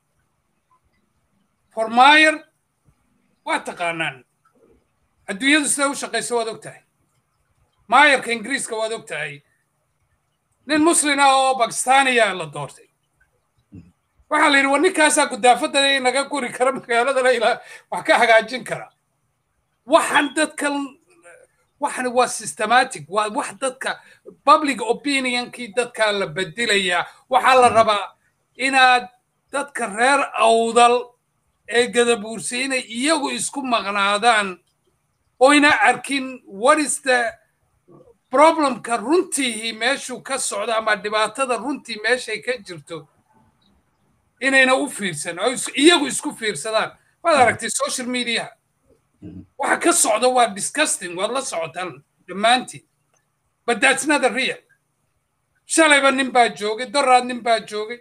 formayer waa taqaanaan adduunyadu sida u shaqayso waad og tahay maayarka ingiriiska waad og tahay nin muslin ah oo bakistaniya la doortay waxaa la yidhi war ninkaasaa gudaafadda naga guri kara magaaladana ilaa wax ka hagaajin kara waxaan dadkan waxani waa systematic waa wax dadka public opinionkii dadkaa la bedelayaa waxaa la rabaa inaad dadka reer awdal ee gadabuursi inay iyagu isku maqnaadaan oyna arkin what is the problemka runtiihii meeshuu ka socdo ama dhibaatada runtii meeshay ka jirto inayna u fiirsan oo iyagu isku fiirsadaan waad aragtay social media waxa ka socda waa disgusting waad la socotaan dhammaantiin but that's not the real shalayba nin baa joogay doraad nin baa joogay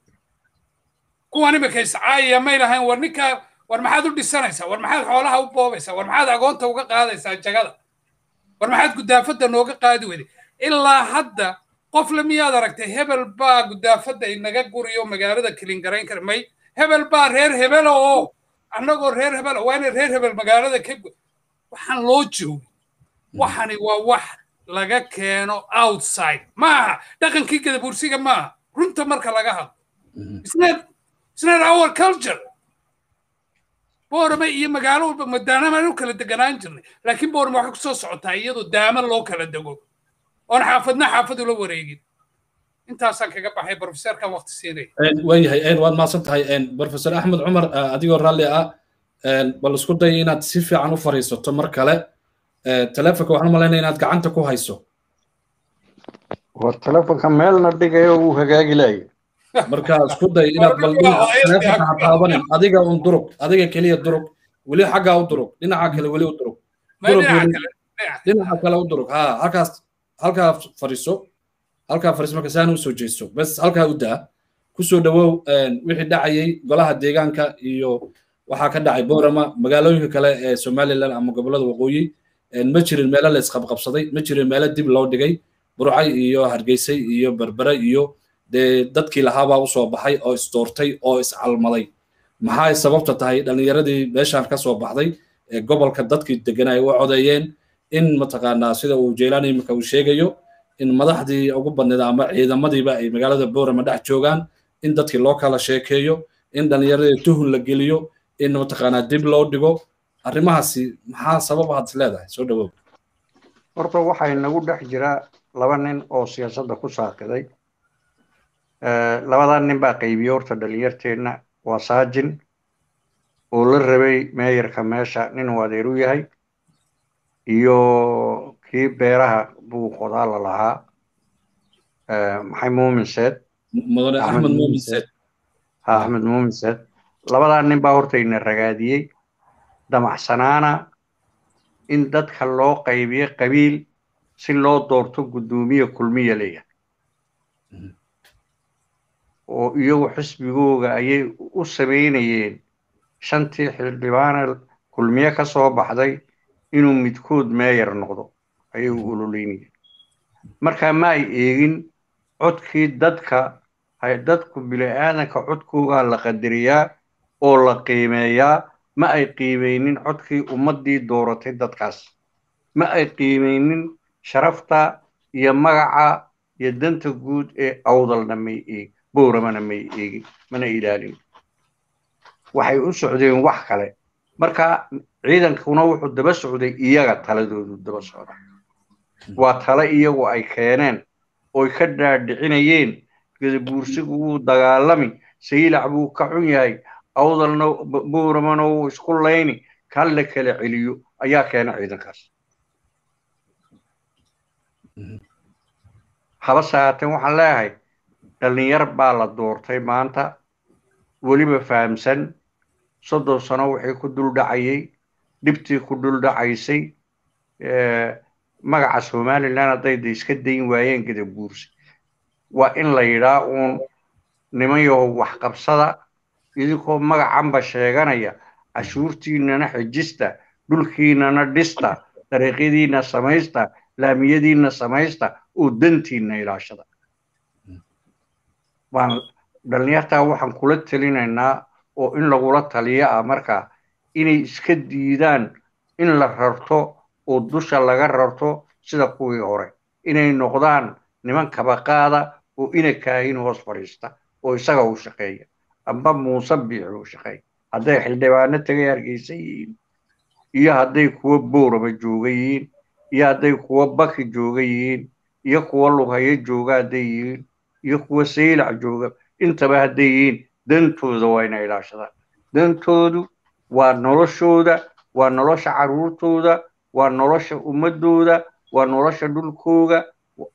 kuwan imika iscaayaya may lahayn war ninkaa war maxaad u dhisanaysaa war maxaad xoolaha u boobaysaa war maxaad agoonta uga qaadaysaa jagada war maxaad gudaafadda nooga qaadi weyday ilaa hadda qof le miyaad aragtay hebel baa gudaafadda inaga guriyo magaalada kilingarayn kara may hebel baa reer hebela oo annagoo reer hebela waa inay reer hebel magaalada ka waxaan loo joogay waxani waa wax laga keeno outside maaha dhaqankii gadabursiga maaha runta marka laga hadlo It's not our culture. boorama iyo magaalo walba madaanamaan u kala deganaan jirnay laakiin boorama waxay kusoo socotaa iyadoo daama loo kala dego oon xaafadna xaafad ula wareegin intaasaan kaga baxay profesorkan waqti siinaya waayahay waad mahadsan tahay professor axmed cumar adigoo raalli ah bal isku day inaad si fiican u fariisato mar kale telefonka waxaan malaynaya inaad gacanta ku hayso war telefonka meelna dhigayo wuu hagaagi laaya marka isku day inaad bal telefonka ha taabanin adiga un durug adiga keliya durug weli xaggaa u durug dhinaca kale weli u durug dhinaca kale u durug ha halkaas halkaa fariiso halkaa fariiso marka saana usoo jeesto bes halkaa u daa kusoo dhawow wixii dhacayay golaha deegaanka iyo waxaa ka dhacay boorama magaalooyinka kale ee somaliland ama gobollada waqooyi ma jirin meelo la isqabqabsaday ma jirin meelo dib loo dhigay burcay iyo hargeysay iyo berbere iyo dee dadkii lahaabaa usoo baxay oo isdoortay oo iscalmaday maxay sababta tahay dhallinyaradii meeshaan ka soo baxday ee gobolka dadkii deganay u codeeyeen in mataqaanaa sida uu jeylaani iminka uu sheegayo in madaxdii ugu badneed ama ciidamadiiba ay magaalada boorama dhex joogaan in dadkii loo kala sheekeeyo in dhallinyaradii tuhun la geliyo in mataqaanaa dib loo dhigo arrimahaasi maxaa sabab aad is leedahay soo dhawow horta waxaa inagu dhex jira laba nin oo siyaasadda ku saaqiday labadaa nin baa qaybiye horta dhalinyarteenna waa saajin oo la rabay meeyarka meesha nin uu adeer u yahay iyo kii beeraha buu qodaala lahaa maxay muumin seed mudane axmed muumin seed ha axmed muumin seed labadaa nin baa horta ina ragaadiyey damacsanaana in dadka loo qaybiyo qabiil si loo doorto guddoomiye kulmiya leeyahay oo iyagu xisbigooga ayay u samaynayeen shantii xildhibaana kulmiye ka soo baxday inuu midkood meeyar noqdo ayay u ololeynayeen markaa ma ay eegin codkii dadka dadku bili-aadanka codkoogaa la qadariyaa oo la qiimeeyaa ma ay qiimeynin codkii ummaddii dooratay dadkaas ma ay qiimeynin sharafta iyo magaca iyo danta guud ee awdalna may eeg bowramana may eegin mana ilaalin waxay u socdeen wax kale marka ciidankuna wuxuu daba socday iyaga taladoodu daba socda waa tale iyagu ay keeneen oy ka dhaadhicinayeen gadabuursigu wuu dagaalami saylac buu ka xun yahay awdalna bowramana wuu isku layni kan la kala celiyo ayaa keena ciidankaas habase haateen waxaan leeyahay dhallinyar baa la doortay maanta weliba fahamsan soddon sano wixii ku duldhacayay dhibtii ku duldhacaysay magaca somalilan hadday da iska dayn waayeen gadabuursi waa in la yidhaa uun niman yahow waxqabsada idinkoo magacanba sheeganaya cashuurtiinana xejista dhulkiinana dhista dariiqyadiina samaysta laamiyadiina samaysta oo dantiina ilaashada waan dhallinyartaa waxaan kula talinaynaa oo in lagula taliyo ah markaa inay iska diidaan in la rarto oo dusha laga rarto sida kuwii hore inay noqdaan niman kabaqaada oo ina kaahin hoos fadhiista oo isaga u shaqeeya amba muuse biixi u shaqeeya hadday xildhibaano tagay hargeysa yihiin iyo hadday kuwa boorama jooga yihiin iyo hadday kuwa baki jooga yihiin iyo kuwa lughayo jooga hadday yihiin iyo kuwa saylac jooga intaba hadday yihiin dantooda waa inay ilaashadaan dantoodu waa noloshooda waa nolosha carruurtooda waa nolosha ummadooda waa nolosha dhulkooga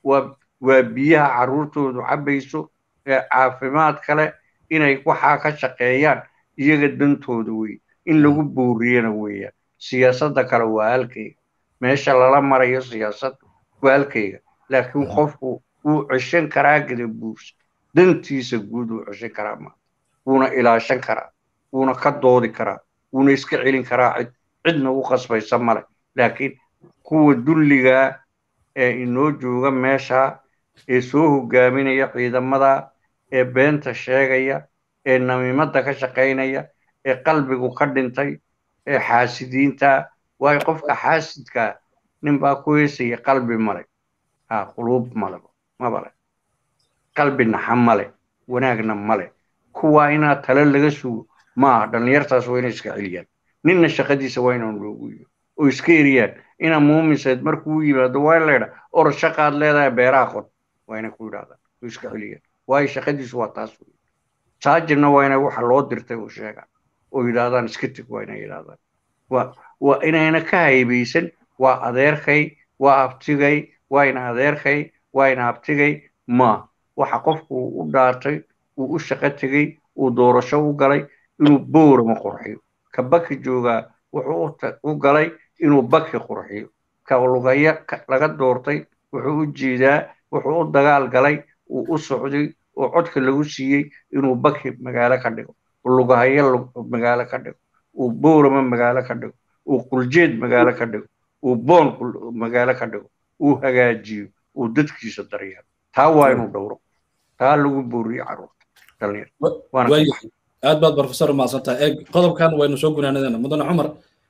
waa biyaha carruurtoodu cabbayso ee caafimaad kale inay waxaa ka shaqeeyaan iyaga dantooda wey in lagu booriyana weeyaan siyaasadda kale waa halkayga meesha lala marayo siyaasadda waa halkayga laakiin qofku wuu ceshan karaa gadabuursa dantiisa guud wuu ceshan karaa ma wuuna ilaashan karaa wuuna ka doodi karaa wuuna iska celin karaa cid cidna u qasbaysa male laakiin kuwa dulligaa ee inoo jooga meesha ee soo hogaaminaya ciidamada ee beenta sheegaya ee namiimadda ka shaqaynaya ee qalbigu ka dhintay ee xaasidiinta waayo qofka xaasidkaa ninbaa ku heesaya qalbi male ha quluub male mabale qalbi naxa male wanaagna male kuwaa inaa tale laga sugo maaha dhallinyartaas waa inay iska celiyaan ninna shaqadiisa waa inaan loogu yiyo oo iska eriyaan inaa muumiseed markuu yimaado waa in la yidhaa or shaqaad leedahay beeraha qod waa inay ku yidhahdaan oo iska celiyaan waayo shaqadiisu waa taas wey saajirna waa inay waxa loo dirtay uu sheegaan oo yidhaahdaan iska teg waa inay yidhaahdaan waa waa inayna ka haybaysan waa adeerkay waa abtigay waa ina adeerkay waa ina abtigay ma waxa qofku uu u dhaartay uu u shaqo tegey uu doorasho u galay inuu boorama qurxiyo ka baki joogaa wuxuu u galay inuu baki qurxiyo ka lugaya laga doortay wuxuu u jeedaa wuxuu u dagaal galay uu u socday oo codka lagu siiyey inuu baki magaalo ka dhigo lugahayo magaalo ka dhigo uu boorama magaalo ka dhigo uu quljeed magaalo ka dhigo uu boon magaalo ka dhigo uu hagaajiyo uu dadkiisa daryeelo taa waa inuu dhowro taa lagu booriyo carruurta aad baad professor umahadsantahay eeg qodobkan waynu soo gunaanadana mudane cumar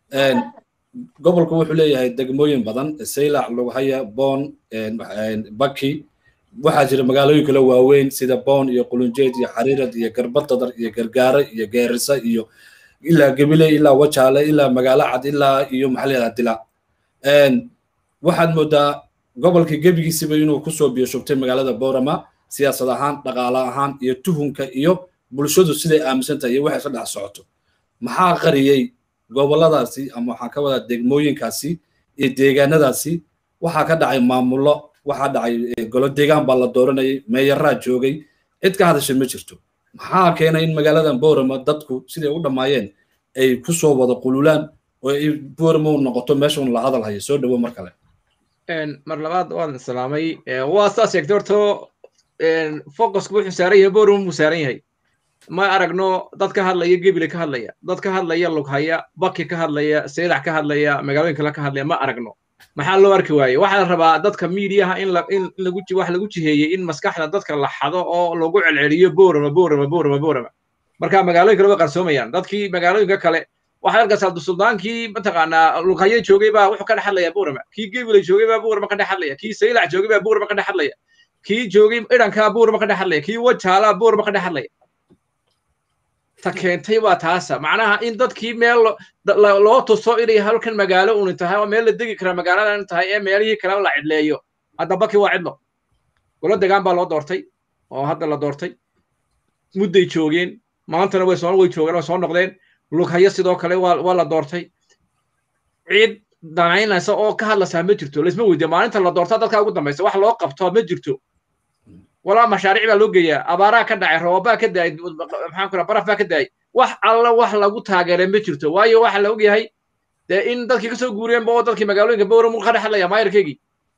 gobolku wuxuu leeyahay degmooyin badan saylac lughaya boon baki waxaa jira magaalooyin kale waaweyn sida boon iyo qulunjeed iyo xariirad iyo garbadadar iyo gargaare iyo geerisa iyo ilaa gebile ilaa wajaale ilaa magaalo cad ilaa iyo maxaa dila waxaad moodaa gobolka gebigiisiba inuu kusoo biyo shubtay magaalada boorama siyaasad ahaan dhaqaale ahaan iyo tuhunka iyo bulshadu siday aaminsan tahay iyo waxay ka dhex socoto maxaa qariyey goboladaasi ama waxaan ka wadaa degmooyinkaasi iyo deegaanadaasi waxaa ka dhacay maamullo waxaa dhacay golo deegaan baa la dooranayay meeyaraa joogay cid ka hadashay ma jirto maxaa keenay in magaaladan boorama dadku siday u dhammaayeen ay kusoo wada qululaan oo ay boorama u noqoto meesha un la hadal hayo soo dhowo mar kale mar labaad waan salaamay waa saas sheegtay horto focusku wuxuu saaran yahay boorama buu saaran yahay ma aragno dad ka hadlaya gebile ka hadlaya dad ka hadlaya lughaya baki ka hadlaya seylac ka hadlaya magaalooyin kale ka hadlaya ma aragno maxaa loo arki waaye waxaa la rabaa dadka miidiyaha in in lagu wax lagu jiheeyey in maskaxda dadka la xado oo lagu celceliyo boorama boorama boorama boorama marka magaalooyin kale way qarsoomayaan dadkii magaalooyinka kale waxaad arkaysaa suldaankii mataqaanaa lughaye joogay baa wuxuu ka dhex hadlaya boorama kii gebile joogay baa boorama ka dhex hadlaya kii seylac joogay baa boorama ka dhex hadlaya kii joogay idhankaa boorama ka dhex hadlaya kii wajaalaa boorama ka dhex hadlaya ta keentay waa taasa macnaha in dadkii meel loo tuso inay halkan magaalo uni tahay oo meel la degi kara magaaladan tahay ee meelihii kale la cidleeyo hadda baki waa cidlo golo degaan baa loo doortay oo hadda la doortay mudday joogeen maantana way soo way joogeen oo soo noqdeen lughayo sidoo kale waa waa la doortay ciid danaynaysa oo ka hadlaysaa ma jirto laisma weydiya maalinta la doortaa dadka ugu dambaysa wax loo qabto ma jirto walaa mashaariic baa loo geeyaa abaaraa ka dhacay roobaa ka daay maxaan ku baraf baa ka daayay wax alla wax lagu taageeray ma jirto waayo waxa la ogyahay dee in dadkii kasoo guureenba oo dadkii magaalooyinka bowram ka dhex hadlaya maayarkeygii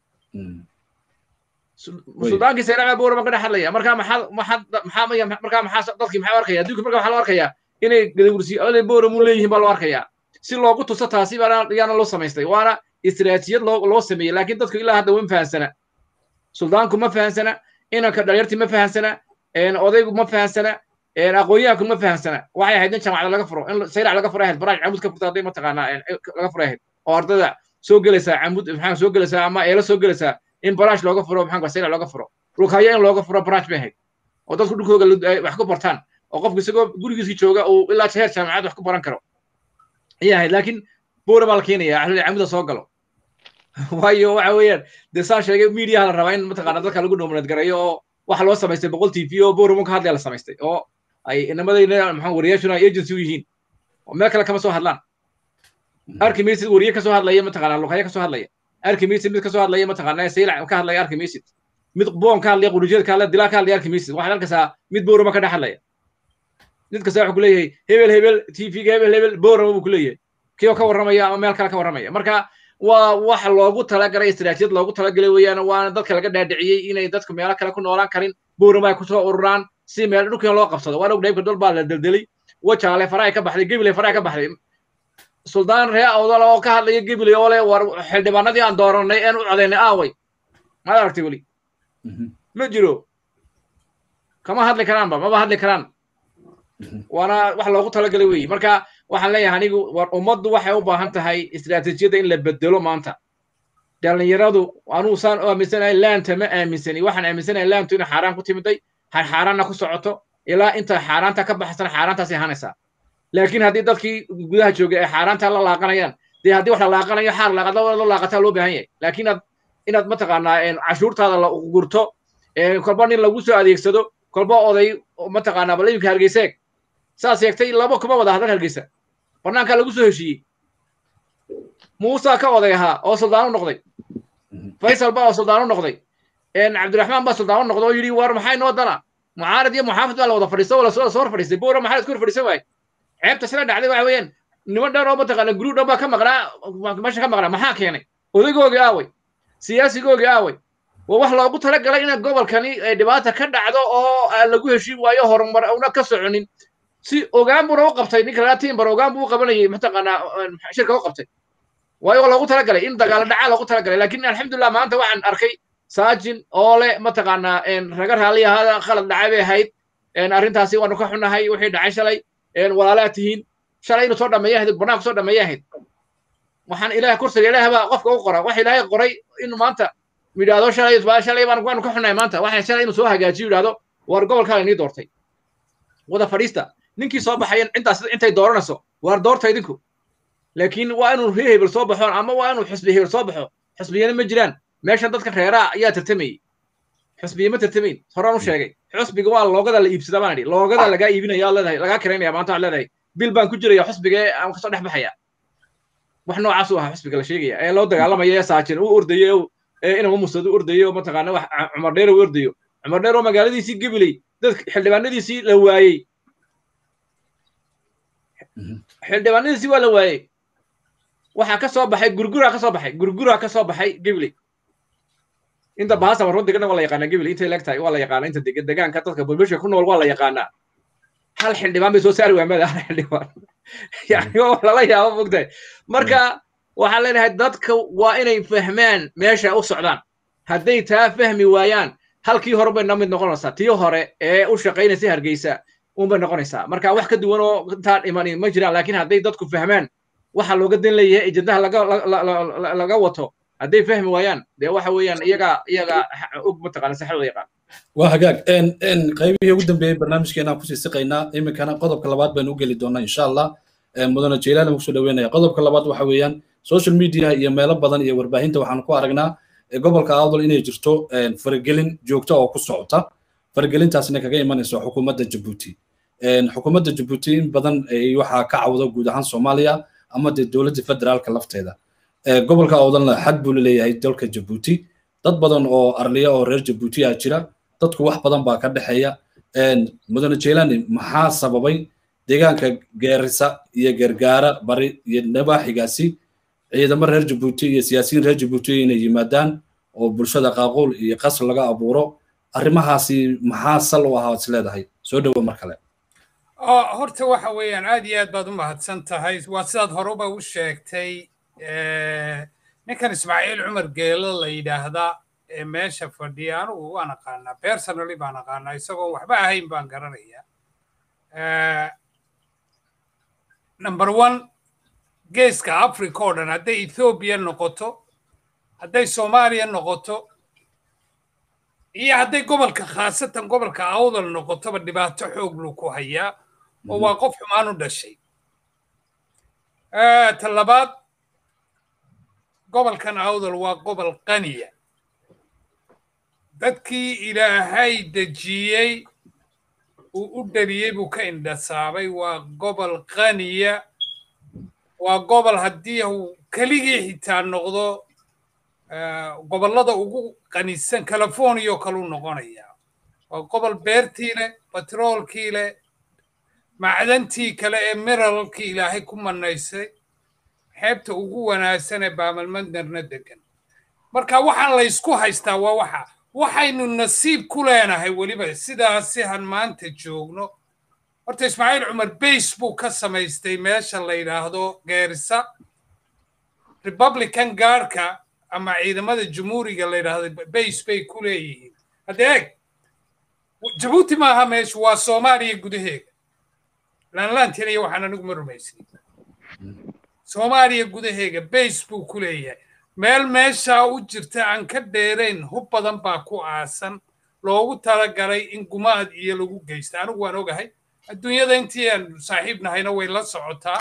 suldaankii sayraca bowram ka dhex hadlaya markaa maxaa maxaa maxaa markaa maxaa dadkii maxaa arkaya adduunka markaa waxaa loo arkayaa inay gadawursi bowram u leeyihiin baa loo arkayaa si loogu tuso taasi baana yaana loo samaystay waana istiraatijiyad loo loo sameeyey laakiin dadku ilaa hadda wama fahansana suldaanku ma fahansana inanka dhalinyartii ma fahansana odaygu ma fahansana aqoonyahanku ma fahansana waxay ahayd in jamacada laga furo in sayrac laga furo ahayd baraaj camud ka furta hadday mataqaanaa laga furo ahayd oo ardada soo gelaysaa camud maxaa soo gelaysaa ama eelo soo gelaysaa in baraaj looga furo maxaa sayrac looga furo dhulkaya in looga furo baraaj bay ahayd oo dadku dhulkooga wax ku bartaan oo qofku isagoo gurigiisii jooga uu ilaa heer jaamacad wax ku baran karo ayay ahayd laakiin boora baa la keenaya camuda soo galo waayo waxa weeyaan dee saa sheegay mediaha la rabaa in mataqaana dadka lagu nominad gareeyo oo waxa loo samaystay boqol t v oo booramo ka hadlaya la samaystay oo ay inamadayna maxaa wariyaashuna ay agency u yihiin oo meel kale kama soo hadlaan arki maysid wariye kasoo hadlaya mataqaana luqaya kasoo hadlaya arki maysid mid kasoo hadlaya mataqaana saylac ka hadlaya arki maysid mid boon ka hadlaya qurujeed ka hadlaya dilaa ka hadlaya arki maysid waxaad arkaysaa mid booramo ka dhex hadlaya mid kasta wuxuu ku leeyahay hebel hebel t v-ga hebel hebel booramo buu ku leeyahay kii oo ka warramaya ama meel kale ka warramaya marka waa wax loogu talagalay istiraatijiyad loogu talagalay weeyaan waana dadka laga dhaadhiciyey inay dadku meelo kale ku noolaan karin boorama ay kusoo ururaan si meel dhulkii loo qabsado waan og dhaybka dol baa la deldelay wajaale faraay ka baxday gebile faraay ka baxday suldaan ree awdal oo ka hadlaya gebile oo le war xildhibaanadii aan dooranay een u codaynay aaway maad aragtay weli ma jiro kama hadli karaanba maba hadli karaan waana wax loogu talagalay weeye marka waxaan leeyahay anigu war ummaddu waxay u baahan tahay istiraatijiyadda in la bedelo maanta dhallinyaradu anuu saan u aaminsanahay laanta ma aaminsani waxaan aaminsanahay laantu inay xaaraan ku timiday xaaraanna ku socoto ilaa inta xaaraanta ka baxsana xaaraantaasay ahaanaysaa laakiin haddii dadkii gudaha joogay ay xaaraanta la laaqanayaan dee haddii wax la laaqanayo xaar laaqad la laaqataa loo baahan yahay laakiin inaad inaad mataqaanaa cashuurtaada la gurto kolba nin lagu soo adeegsado kolba oday mataqaanaa bal iminka hargeyseeg saas sheegtay laba kuma wada hadal hargeysa bannaankaa lagu soo heshiiyey muusa ka oday ahaa oo suldaan u noqday faysal baa oo suldaan u noqday cabdiraxmaan baa suldaan u noqday oo yidhi war maxay noo dana mucaarad iyo muxaafid baa la wada fadhiisto oo lasoo hor fadhiistay boora maxaa la isku hor fadhiisan waaye ceebta sila dhacday waxa weeyaan niman dhan oo mataqaana guruu dhan baa ka maqnaa meesha ka maqnaa maxaa keenay odaygoogii aaway siyaasigoogii aaway waa wax loogu talagalay in gobolkani ay dhibaata ka dhacdo oo lagu heshiin waayo horumar una ka soconin si ogaan buuna u qabtay ninka lagaa timbar ogaan buu u qabanayay mataqaanaa shirka u qabtay waayo waa loogu talagalay in dagaalo dhacaa loogu talagalay laakiin alxamdulillah maanta waxaan arkay saajin oo le mataqaanaa raga raalli ahaada khalad dhacay bay ahayd arrintaasi waanu ka xunahay wixii dhacay shalay walaalaa tihiin shalay inuu soo dhameeya ahayd banaanku soo dhameeya ahayd waxaan ilaah kursiga ilaah baa qofka u qora waxa ilaahay qoray inuu maanta yidhaahdo shalay shalay baan waanu ka xunahay maanta waxa shalay inuu soo hagaajiyo yidhaahdo war gobolkaa inii doortay wada fadhiista ninkii soo baxaya intaas intay dooranayso waar doorta idinku laakiin waa inuu ree hebel soo baxo ama waa inuu xisbi hebel soo baxo xisbiyana ma jiraan meeshan dadka reeraa ayaa tartamayey xisbiya ma tartamayn horaan u sheegay xisbiga waa loogada la iibsadaa baan idhi loogada lagaa iibinaya ad leedahay lagaa kiraynaya maanta waxaad leedahay bil baan ku jiraya xisbiga aan kasoo dhex baxaya wax noocaas u ahaa xisbiga la sheegaya ee loo dagaalamaya ee saajin u ordayo ee inama musad u ordayo mataqaana wax cumar dheer u ordayo cumar dheer oo magaaladiisii gebiley dad xildhibaanadiisii la waayey xildhibaanadiisii waa la waayey waxaa ka soo baxay gurguraa ka soo baxay gurguraa ka soo baxay gibley inta bahasa warro degana waa la yaqaanaa gibley intay leeg tahay waa la yaqaanaa inta dega degaanka dadka bulbishka ku nool waa la yaqaanaa hal xildhibaan bay soo saari waayeen mada hal xildhibaan yani waa lala yaabo mogtahay marka waxaan leenahay dadka waa inay fahmaan meesha u socdaan hadday taa fahmi waayaan halkii hore bay namid noqonaysaa tii hore ee u shaqaynaysa hargeysa unbay noqonaysaa marka wax ka duwan oo intaan iman ma jiraan laakiin hadday dadku fahmaan waxa looga dan leeyahay ejendaha laga laga wato hadday fahmi waayaan dee waxa weeyaan iyaga iyaga og mataqaana saxdooda yaqaan waa hagaag qaybihii ugu dambeeyey barnaamijkeenaan kusii siqaynaa iminkana qodobka labaad baynu u geli doonaa insha allah mudane jeylaani kusoo dhaweynaya qodobka labaad waxa weeyaan social media iyo meelo badan iyo warbaahinta waxaanu ku aragnaa gobolka awdal inay jirto faragelin joogto oo ku socota faragelintaasna kaga imanayso xukuumadda jabuuti xukuumadda jabuuti in badan waxaa ka cawda guud ahaan soomaaliya ama dee dowladda federaalka lafteeda gobolka awdalna xad buu leeyahay dalka jabuuti dad badan oo arliya oo reer jabuuti ah jira dadku wax badan baa ka dhexeeya mudane jeelani maxaa sababay deegaanka geerisa iyo gargaara bari iyo nabaaxigaasi ciidamo reer jabuuti iyo siyaasiyiin reer jabuuti inay yimaadaan oo bulshada qaaquul iyo qasr laga abuuro arrimahaasi maxaa sal u ahaa is leedahay soo dhowo mar kale horta waxa weeyaan aad iyo aad baad u mahadsan tahay waa sidaad horeba u sheegtay ninkan ismaaciil cumar geelo la yidhaahdaa ee meesha fadhiya anugu waan aqaanaa personally baan aqaanaa isagoo waxba ahayn baan garanayaa number one geeska africa oo dhan hadday ethoobiya noqoto hadday soomaaliya noqoto iyo hadday gobolka khaasatan gobolka awdal noqotoba dhibaato xoog lu ku hayaa oo waa qof xumaan u dhashay ta labaad gobolkan awdal waa gobol qaniya dadkii ilaahay dejiyey uu u dhaliyey buu ka indhasaabay waa gobol qaniya waa gobol haddii uu keligii xitaa noqdo gobollada ugu qanisan california oo kaleu noqonayaa waa gobol beertii leh batroolkii leh macdantii kale ee miralkii ilaahay ku manaysay xeebta ugu wanaagsan ee baamalmadnerna degan marka waxaan laysku haystaa waa waxa waxaynu nasiib ku leenahay weliba sidaasi han maanta joogno horta ismaaciil cumar bays buu ka samaystay meesha la yidhaahdo geerisa republican gaarka ama ciidamada jumhuuriga la yidhaahdo bays bay ku leeyihiin hadda eeg jabuuti maaha meeshu waa soomaaliya gudaheega laanlaantina iyo waxaan anigu ma rumaysnay soomaaliya gudaheega bays buu ku leeyahay meel meeshaa u jirta aan ka dheerayn hub badan baa ku aasan loogu talagalay in gumaad iyo lagu geysta anigu waan ogahay adduunyada intii aan saaxiib nahayna way la socotaa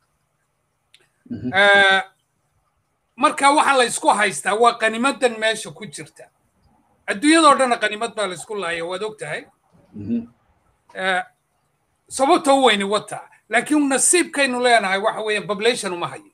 marka waxaa la ysku haystaa waa qanimadan meesha ku jirta adduunyadoo dhanna qanimad baa laysku laaya waad og tahay sababta u weyni wataa laakiin nasiibkaynu leenahay waxa weeyaan population uma hayo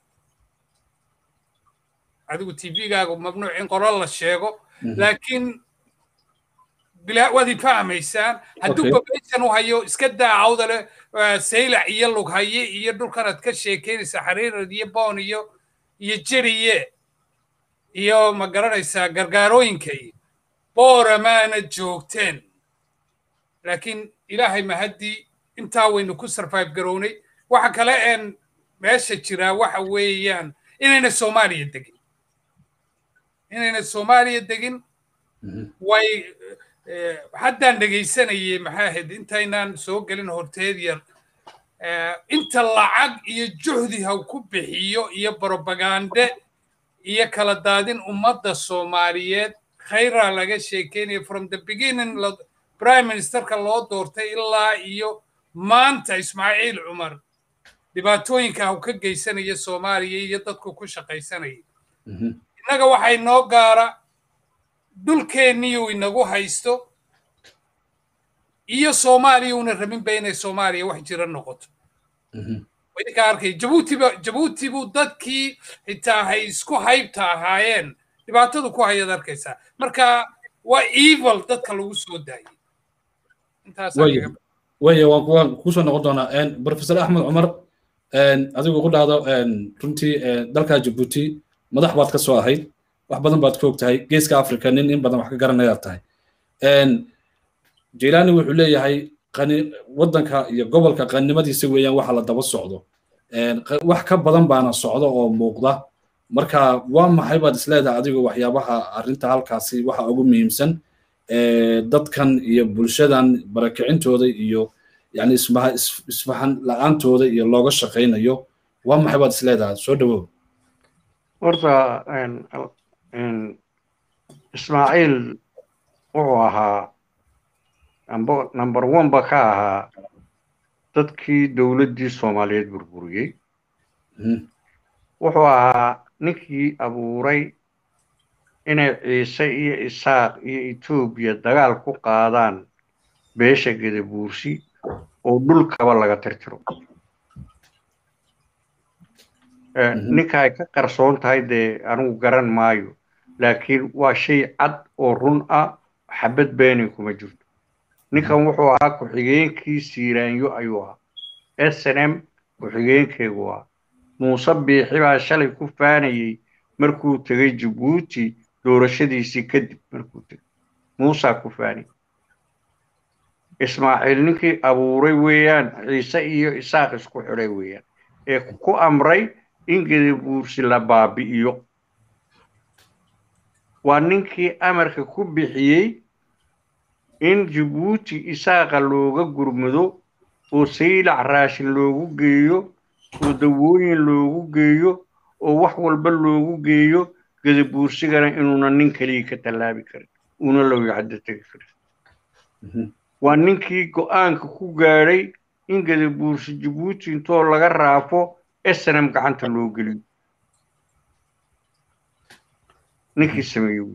adigu tvgaagu mamnuuc in qolo la sheego laakiin waad ifahmaysaan hadduu population u hayo iska daacawda leh saylac iyo lughaye iyo dhulkanaad ka sheekeynaysa xariirad iyo boon iyo iyo jeriye iyo ma garanaysaa gargaarooyinka iyo booramaana joogteen laakiin ilaahay mahaddii intaa waynu ku survive garownay waxa kale een meesha jiraa waxa weeyaan inayna soomaaliya degin inayna soomaaliya degin way haddaan dhegaysanayay maxaa ahayd intaynaan soo gelin horteed yar inta lacag iyo juhdi ha ku bixiyo iyo brobagande iyo kala daadin ummadda soomaaliyeed khayraa laga sheekeynaya from the beginning prime ministerka loo doortay ilaa iyo maanta ismaaciil cumar dhibaatooyinka ha ka geysanaya soomaaliya iyo dadku ku shaqaysanaya innaga waxay noo gaara dhulkeenniyuu inagu haysto iyo soomaaliya una rabinba inay soomaaliya wax jira noqoto idinkaa arkay jabuutiba jabuuti buu dadkii xitaa hay isku haybta ahaayeen dhibaatadu ku hayaad arkaysaa marka waa evil dadka lagu soo daayay waya waan kusoo noqon doonaa professor axmed cumar adigu ku dhahdo runtii dalka jabuuti madax baad ka soo ahayd wax badan baad ka og tahay geeska africa nin in badan wax ka garanayaad tahay jilani wuxuu leeyahay qani waddanka iyo gobolka qannimadiisa weeyaan waxa la daba socdo wax ka badan baana socdo oo muuqda marka waa maxay baad isleedahay adigu waxyaabaha arrinta halkaasi waxa ugu muhiimsan dadkan iyo bulshadan barakicintooda iyo yani isfahan la-aantooda iyo looga shaqaynayo waa maxay baad isleedahay soo dhawow horta ismaaciil wuxuu ahaa number one ba ka ahaa dadkii dowladdii soomaaliyeed burburiyey wuxuu ahaa ninkii abuuray inay ciise iyo isaaq iyo etoobiya dagaal ku qaadaan beesha gedabuursi oo dhulkaba laga tirtiro ninka ay ka qarsoon tahay dee anigu garan maayo laakiin waa shay cad oo run ah xabad beeni kuma jirto ninkan wuxuu ahaa ku-xigeenkii siiraanyo ayuu ahaa s n m ku-xigeenkeegu ahaa muuse biixi baa shalay ku faanayey markuu tegey jabuuti doorashadiisii kadib markuu tegey muusaa ku faanayey ismaaciil ninkii abuuray weeyaan ciise iyo isaaq isku xidhay weeyaan ee ku amray in gedabuursi la baabi'iyo waa ninkii amarka ku bixiyey in jabuuti isaaqa looga gurmado oo saylac raashin loogu geeyo oo dawooyin loogu geeyo oo wax walba loogu geeyo gedabuursigana inuuna nin keliya ka tallaabi karin uuna lowicaddo tegi karin waa ninkii go'aanka ku gaadhay in gedabuursi jabuuti intoo laga raafo snm gacanta loo geliyo ninkii sameeye wey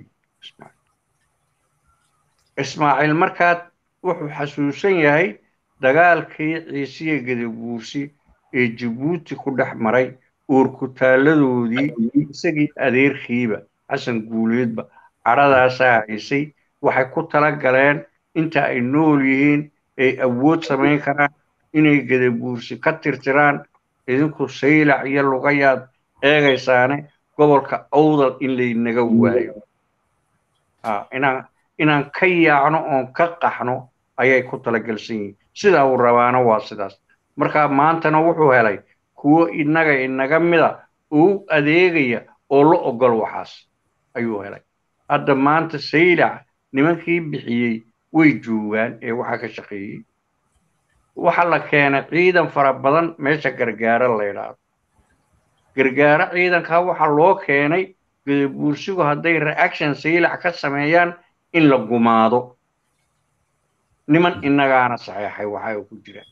ismaaciil markaad wuxuu xasuusan yahay dagaalkii ciisiya gedabuursi ee jabuuti ku dhex maray uurkutaaladoodii isagii adeerkiiba xasan guuleedba cadhadaasaa haysay waxay ku tala galeen inta ay nool yihiin ay awood samayn karaan inay gedabuursi ka tirtiraan idinku saylac iyo lugayaad eegaysaane gobolka awdal in laynaga waayo inaan inaan ka yaacno oon ka qaxno ayay ku talagelsan yihiin sidaa uu rabaana waa sidaas marka maantana wuxuu helay kuwo innaga inaga mida uu adeegaya oo la ogol waxaas ayuu helay hadda maanta saylac nimankii bixiyey way joogaan ee waxaa ka shaqeeyey waxa la keenay ciidan fara badan meesha gargaaro la yidhaahdo gargaaro ciidankaa waxaa loo keenay gedabuursigu hadday reaction saylac ka sameeyaan in la gumaado niman innagaana saxeexay waxa ku jiraan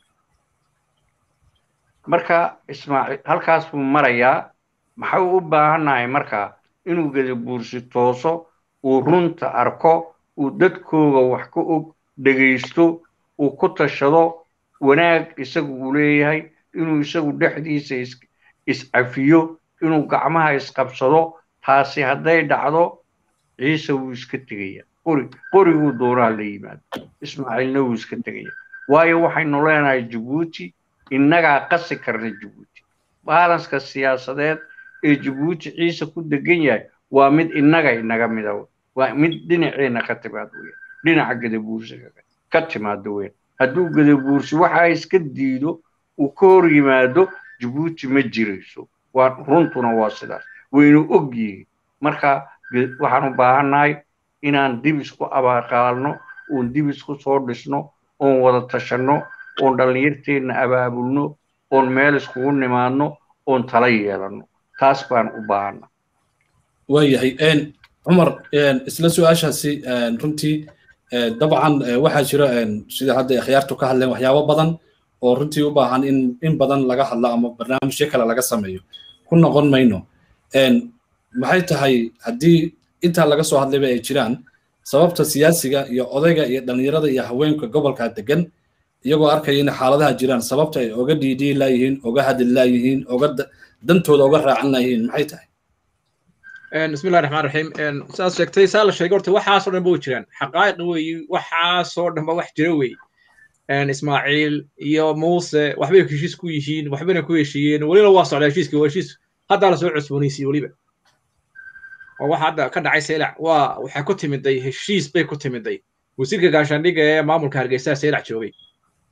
marka ismaaciil halkaas buu marayaa maxau u baahannahay markaa inuu gedabuursi tooso uu runta arko uu dadkooga wax ka og dhegaysto uu ku tashado wanaag isagu uu leeyahay inuu isagu dhexdiisa iscafiyo inuu gacmaha isqabsado taasi hadday dhacdo ciise wuu iska tegaya qori qoriguu doonaa la yimaado ismaaciilna wuu iska tegaya waayo waxaynu leenahay jabuuti innagaa qasi karna jabuuti baalanska siyaasadeed ee jabuuti ciise ku degan yahay waa mid innaga inaga mida waa mid dhinaceenna ka timaado weyn dhinaca gadabuursiga ka timaado weyn hadduu gadabuursi waxaa iska diido uu ka hor yimaado jabuuti ma jirayso waa runtuna waa sidaas waynu og yihiin marka waxaan u baahannahay inaan dib isku abaaqaalno oon dib isku soo dhisno oon wada tashanno oon dhallinyarteenna abaabulno oon meel iskugu nimaadno oon tala yeelanno taas baan u baahanna waayahay cumar isla su-aashaasi runtii dabcan waxaa jira sida hadda akhyaartu ka hadleen waxyaabo badan oo runtii u baahan in in badan laga hadlo ama barnaamijyo kale laga sameeyo ku noqon mayno maxay tahay haddii intaa laga soo hadlayba ay jiraan sababta siyaasiga iyo odayga iyo dhallinyarada iyo haweenka gobolka degan iyagoo arkaya in xaaladaha jiraan sababta ay oga dhiidhii laayihiin oga hadli laayihiin oga dantooda oga raacan laayihiin maxay tahay بسم الله الرحمن الرحيم ساس شكتي سال شيء قلت وحا صار نبو جيران حقائق وي وحا صار نبو wax jira wey ان اسماعيل iyo موسى waxbay ku heshiis ku yihiin waxbayna ku heshiiyeen waliba waa socdaa heshiiskii waa heshiis hadda la soo cusboonaysiiyey waliba oo waxa hadda ka dhacay seylac waa waxay ku timiday heshiis bay ku timiday wasiirka gaashaandhigga ee maamulka hargeysa seylac joogay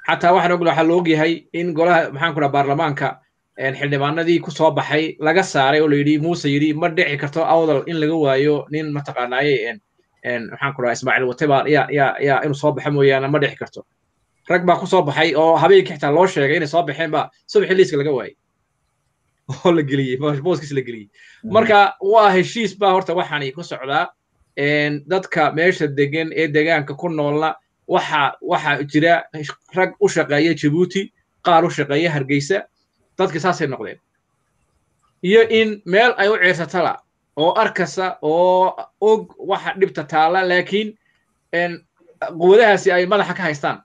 xataa waxaan ogla waxaa la ogyahay in golaha maxaan ku dhaha baarlamaanka xildhibaanadii ku soo baxay laga saaray oo la yidhi muuse yidhi ma dhici karto awdal in laga waayo nin mataqaanaaye maxaan ku dhaha ismaaciil wate baa ya ya ya inuu soo baxa mooyaane ma dhici karto rag baa ku soo baxay oo habeenkii xitaa loo sheegay inay soo baxeen baa subaxii liiska laga waayey oo la geliyey booskiis la geliyey marka waa heshiis baa horta waxaani ku socdaa dadka meesha degan ee degaanka ku noolna waxa waxa jira rag u shaqeeya jabuuti qaar u shaqeeya hargeysa dadki saasay noqdeen iyo in meel ay u ciirsatala oo arkasa oo og waxa dhibta taala laakiin quwadahaasi ay madaxa ka haystaan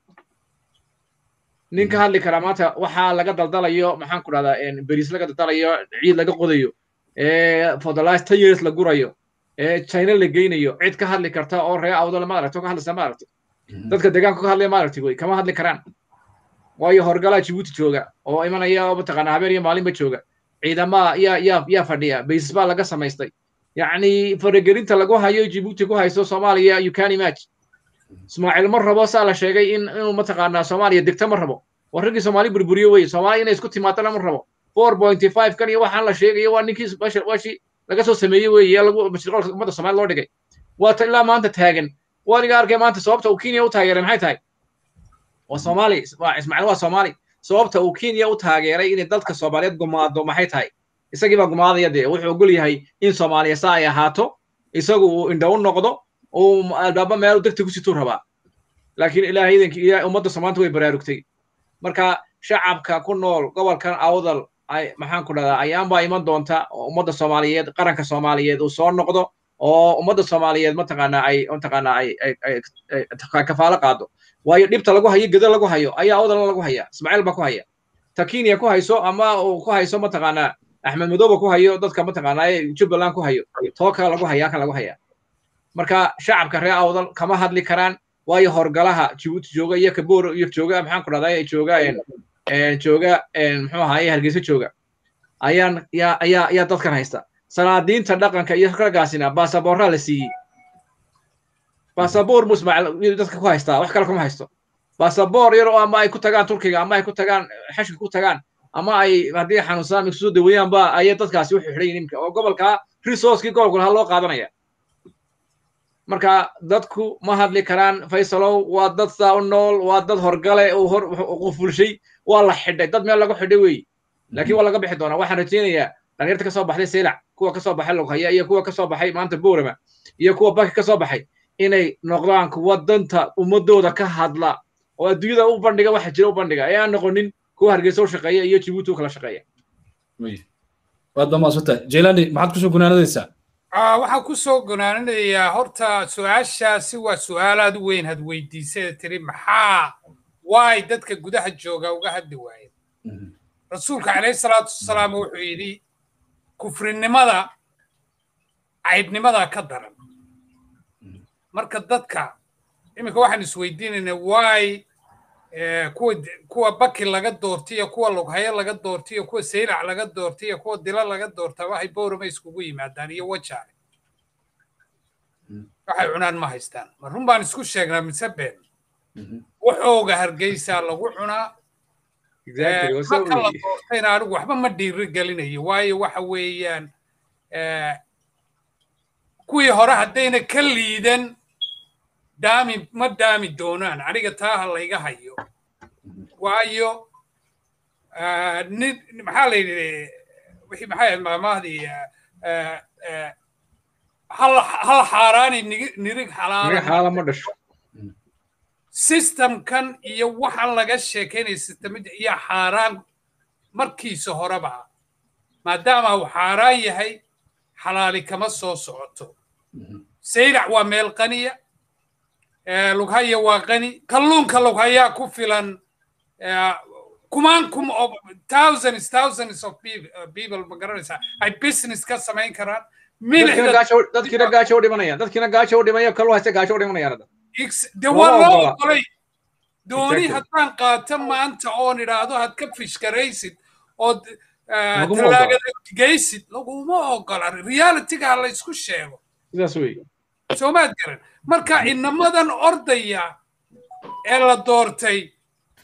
nin ka hadli karaa maanta waxaa laga daldalayo maxaan ku dhahdaa beriis laga daldalayo ciid laga qodayo for the last ten years la gurayo china la geynayo cid ka hadli karta oo ree awdala ma aragto ka hadlaysa ma aragti dadka deegaanka ka hadlaya ma aragti wey kama hadli karaan waayo horgalaa jibuuti jooga oo imanaya oo mataqaanaa habeen iyo maalinba jooga ciidamaha yaa yaa yaa fadhiya basis baa laga samaystay yacni faragelinta lagu hayo jibuuti ku hayso soomaaliya you can imagine ismaaciil ma rabo saa la sheegay in inuu mataqaanaa soomaaliya degta ma rabo waa raggii soomaali burburiyo weye soomaaliya inay isku timaadana ma rabo four point five kan iyo waxaan la sheegayo waa ninkii washi laga soo sameeyey weeye lagu mashruuca ummadda soomaali loo dhigay waa ta ilaa maanta taagan waaniga arkay maanta sababta uu kenya u taageeray maxay tahay waa soomaali waa ismaaciil waa soomaali sababta uu kenya u taageeray inay dadka soomaaliyeed gumaado maxay tahay isagii baa gumaadaya dee wuxuu ogol yahay in soomaaliya saa ay ahaato isagu uu indha u noqdo uu albaaba meel degta ku situu rabaa laakiin ilaahay idankii ilaahay ummadda soomaanta way baraarugtay marka shacabka ku nool gobolkan awdal ay maxaan ku dhahdaa ayaanbaa iman doonta oo ummadda soomaaliyeed qaranka soomaaliyeed uu soo noqdo oo ummadda soomaaliyeed mataqaanaa ay mataqaanaa ay ay kafaalo qaado waayo dhibta lagu hayo geda lagu hayo ayaa awdalna lagu haya ismaaciil baa ku haya ta kenya ku hayso ama uu ku hayso mataqaanaa axmed madooba ku hayo dadka mataqaanaa jubbaland ku hayo tooka lagu haya kan lagu haya marka shacabka reer awdal kama hadli karaan waayo horgalaha jibuuti jooga iyo kaboor iyo jooga maxaan ku dhahdaa jooga jooga muxuu ahaaye hargeysa jooga ayaan yaa ayaa ayaa dadkan haysta salaadiinta dhaqanka iyo raggaasina baasaboorraa la siiyey baasaboor mu ismaaciil dadka ku haystaa wax kale kuma haysto baasaboor yar oo ama ay ku tagaan turkiga ama ay ku tagaan xashka ku tagaan ama ay haddii xanuunsadaan ay kusoo daweeyaan ba ayay dadkaasi wuxuu xidhan yihin imka oo gobolka resourcekii gobolka lahaa loo qaadanaya marka dadku ma hadli karaan faysalow waa dad saa u nool waa dad horgale uu hor qufulshay waa la xidhay dad meel lagu xidhay weeye laakiin waa laga bixi doonaa waxaan rajaynayaa dhalinyarta ka soo baxday seylac kuwa ka soo baxay loghaya iyo kuwa ka soo baxay maanta boorama iyo kuwa baki ka soo baxay inay noqdaan kuwa danta ummadooda ka hadla oo adduunyada u bandhiga waxa jira u bandhiga ee aan noqonin kuwa hargeysa u shaqeeya iyo jibuuti u kala shaqeeya waad bamaasanta jelani maxaad kusoo gunaanadaysaa waxaan ku soo gunaananayaa horta su-aashaasi waa su-aal aad u weyn had weydiisay tiri maxaa waay dadka gudaha jooga uga hadli waayeen rasuulka calayhi salaatu wasalaam wuxuu yidhi kufrinimada caydnimada ka daran marka dadka iminka waxaan isweydiinaynaa waay kuwa kuwa baki laga doortay iyo kuwa lughayo laga doortay iyo kuwa saylac laga doortay iyo kuwa dilo laga doortaa waxay boorama iskugu yimaadaan iyo wajaale waxay cunaan ma haystaan ma run baan isku sheegnaa mise been waxooga hargeysaa lagu cunaa marka la doortayna anigu waxba ma dhiiri gelinayo waayo waxa weeyaan kuwii hore haddayna ka liidan daami ma daami doonaan aniga taa ha layga hayo waayo nin maxaa la yidhi wixii maxay ahayd maamahdii hal xaaraani nirig xalaala ma dhasho systemkan iyo waxaan laga sheekaynaya systemada iyo xaaraan markiisa horeba maadaama uu xaaraan yahay xalaali kama soo socoto saylac waa meel qaniya lughaya waa qani kalluunka lughayaa ku filan kumaan kum of thousands thousands of people ma garanaysaa ay business ka samayn karaan dadkiina gaajo u dhimanayaan dadkiina gaajo u dhimaya kallu haysta gaajo u dhimanayaan de waa loo ogolay dooni haddaan qaato maanta oon idhaahdo had ka fishkaraysid ood talaagada geysid laguma ogola realityga ha laysku sheego sidaas wey soomaad garan marka inamadan ordaya ee la doortay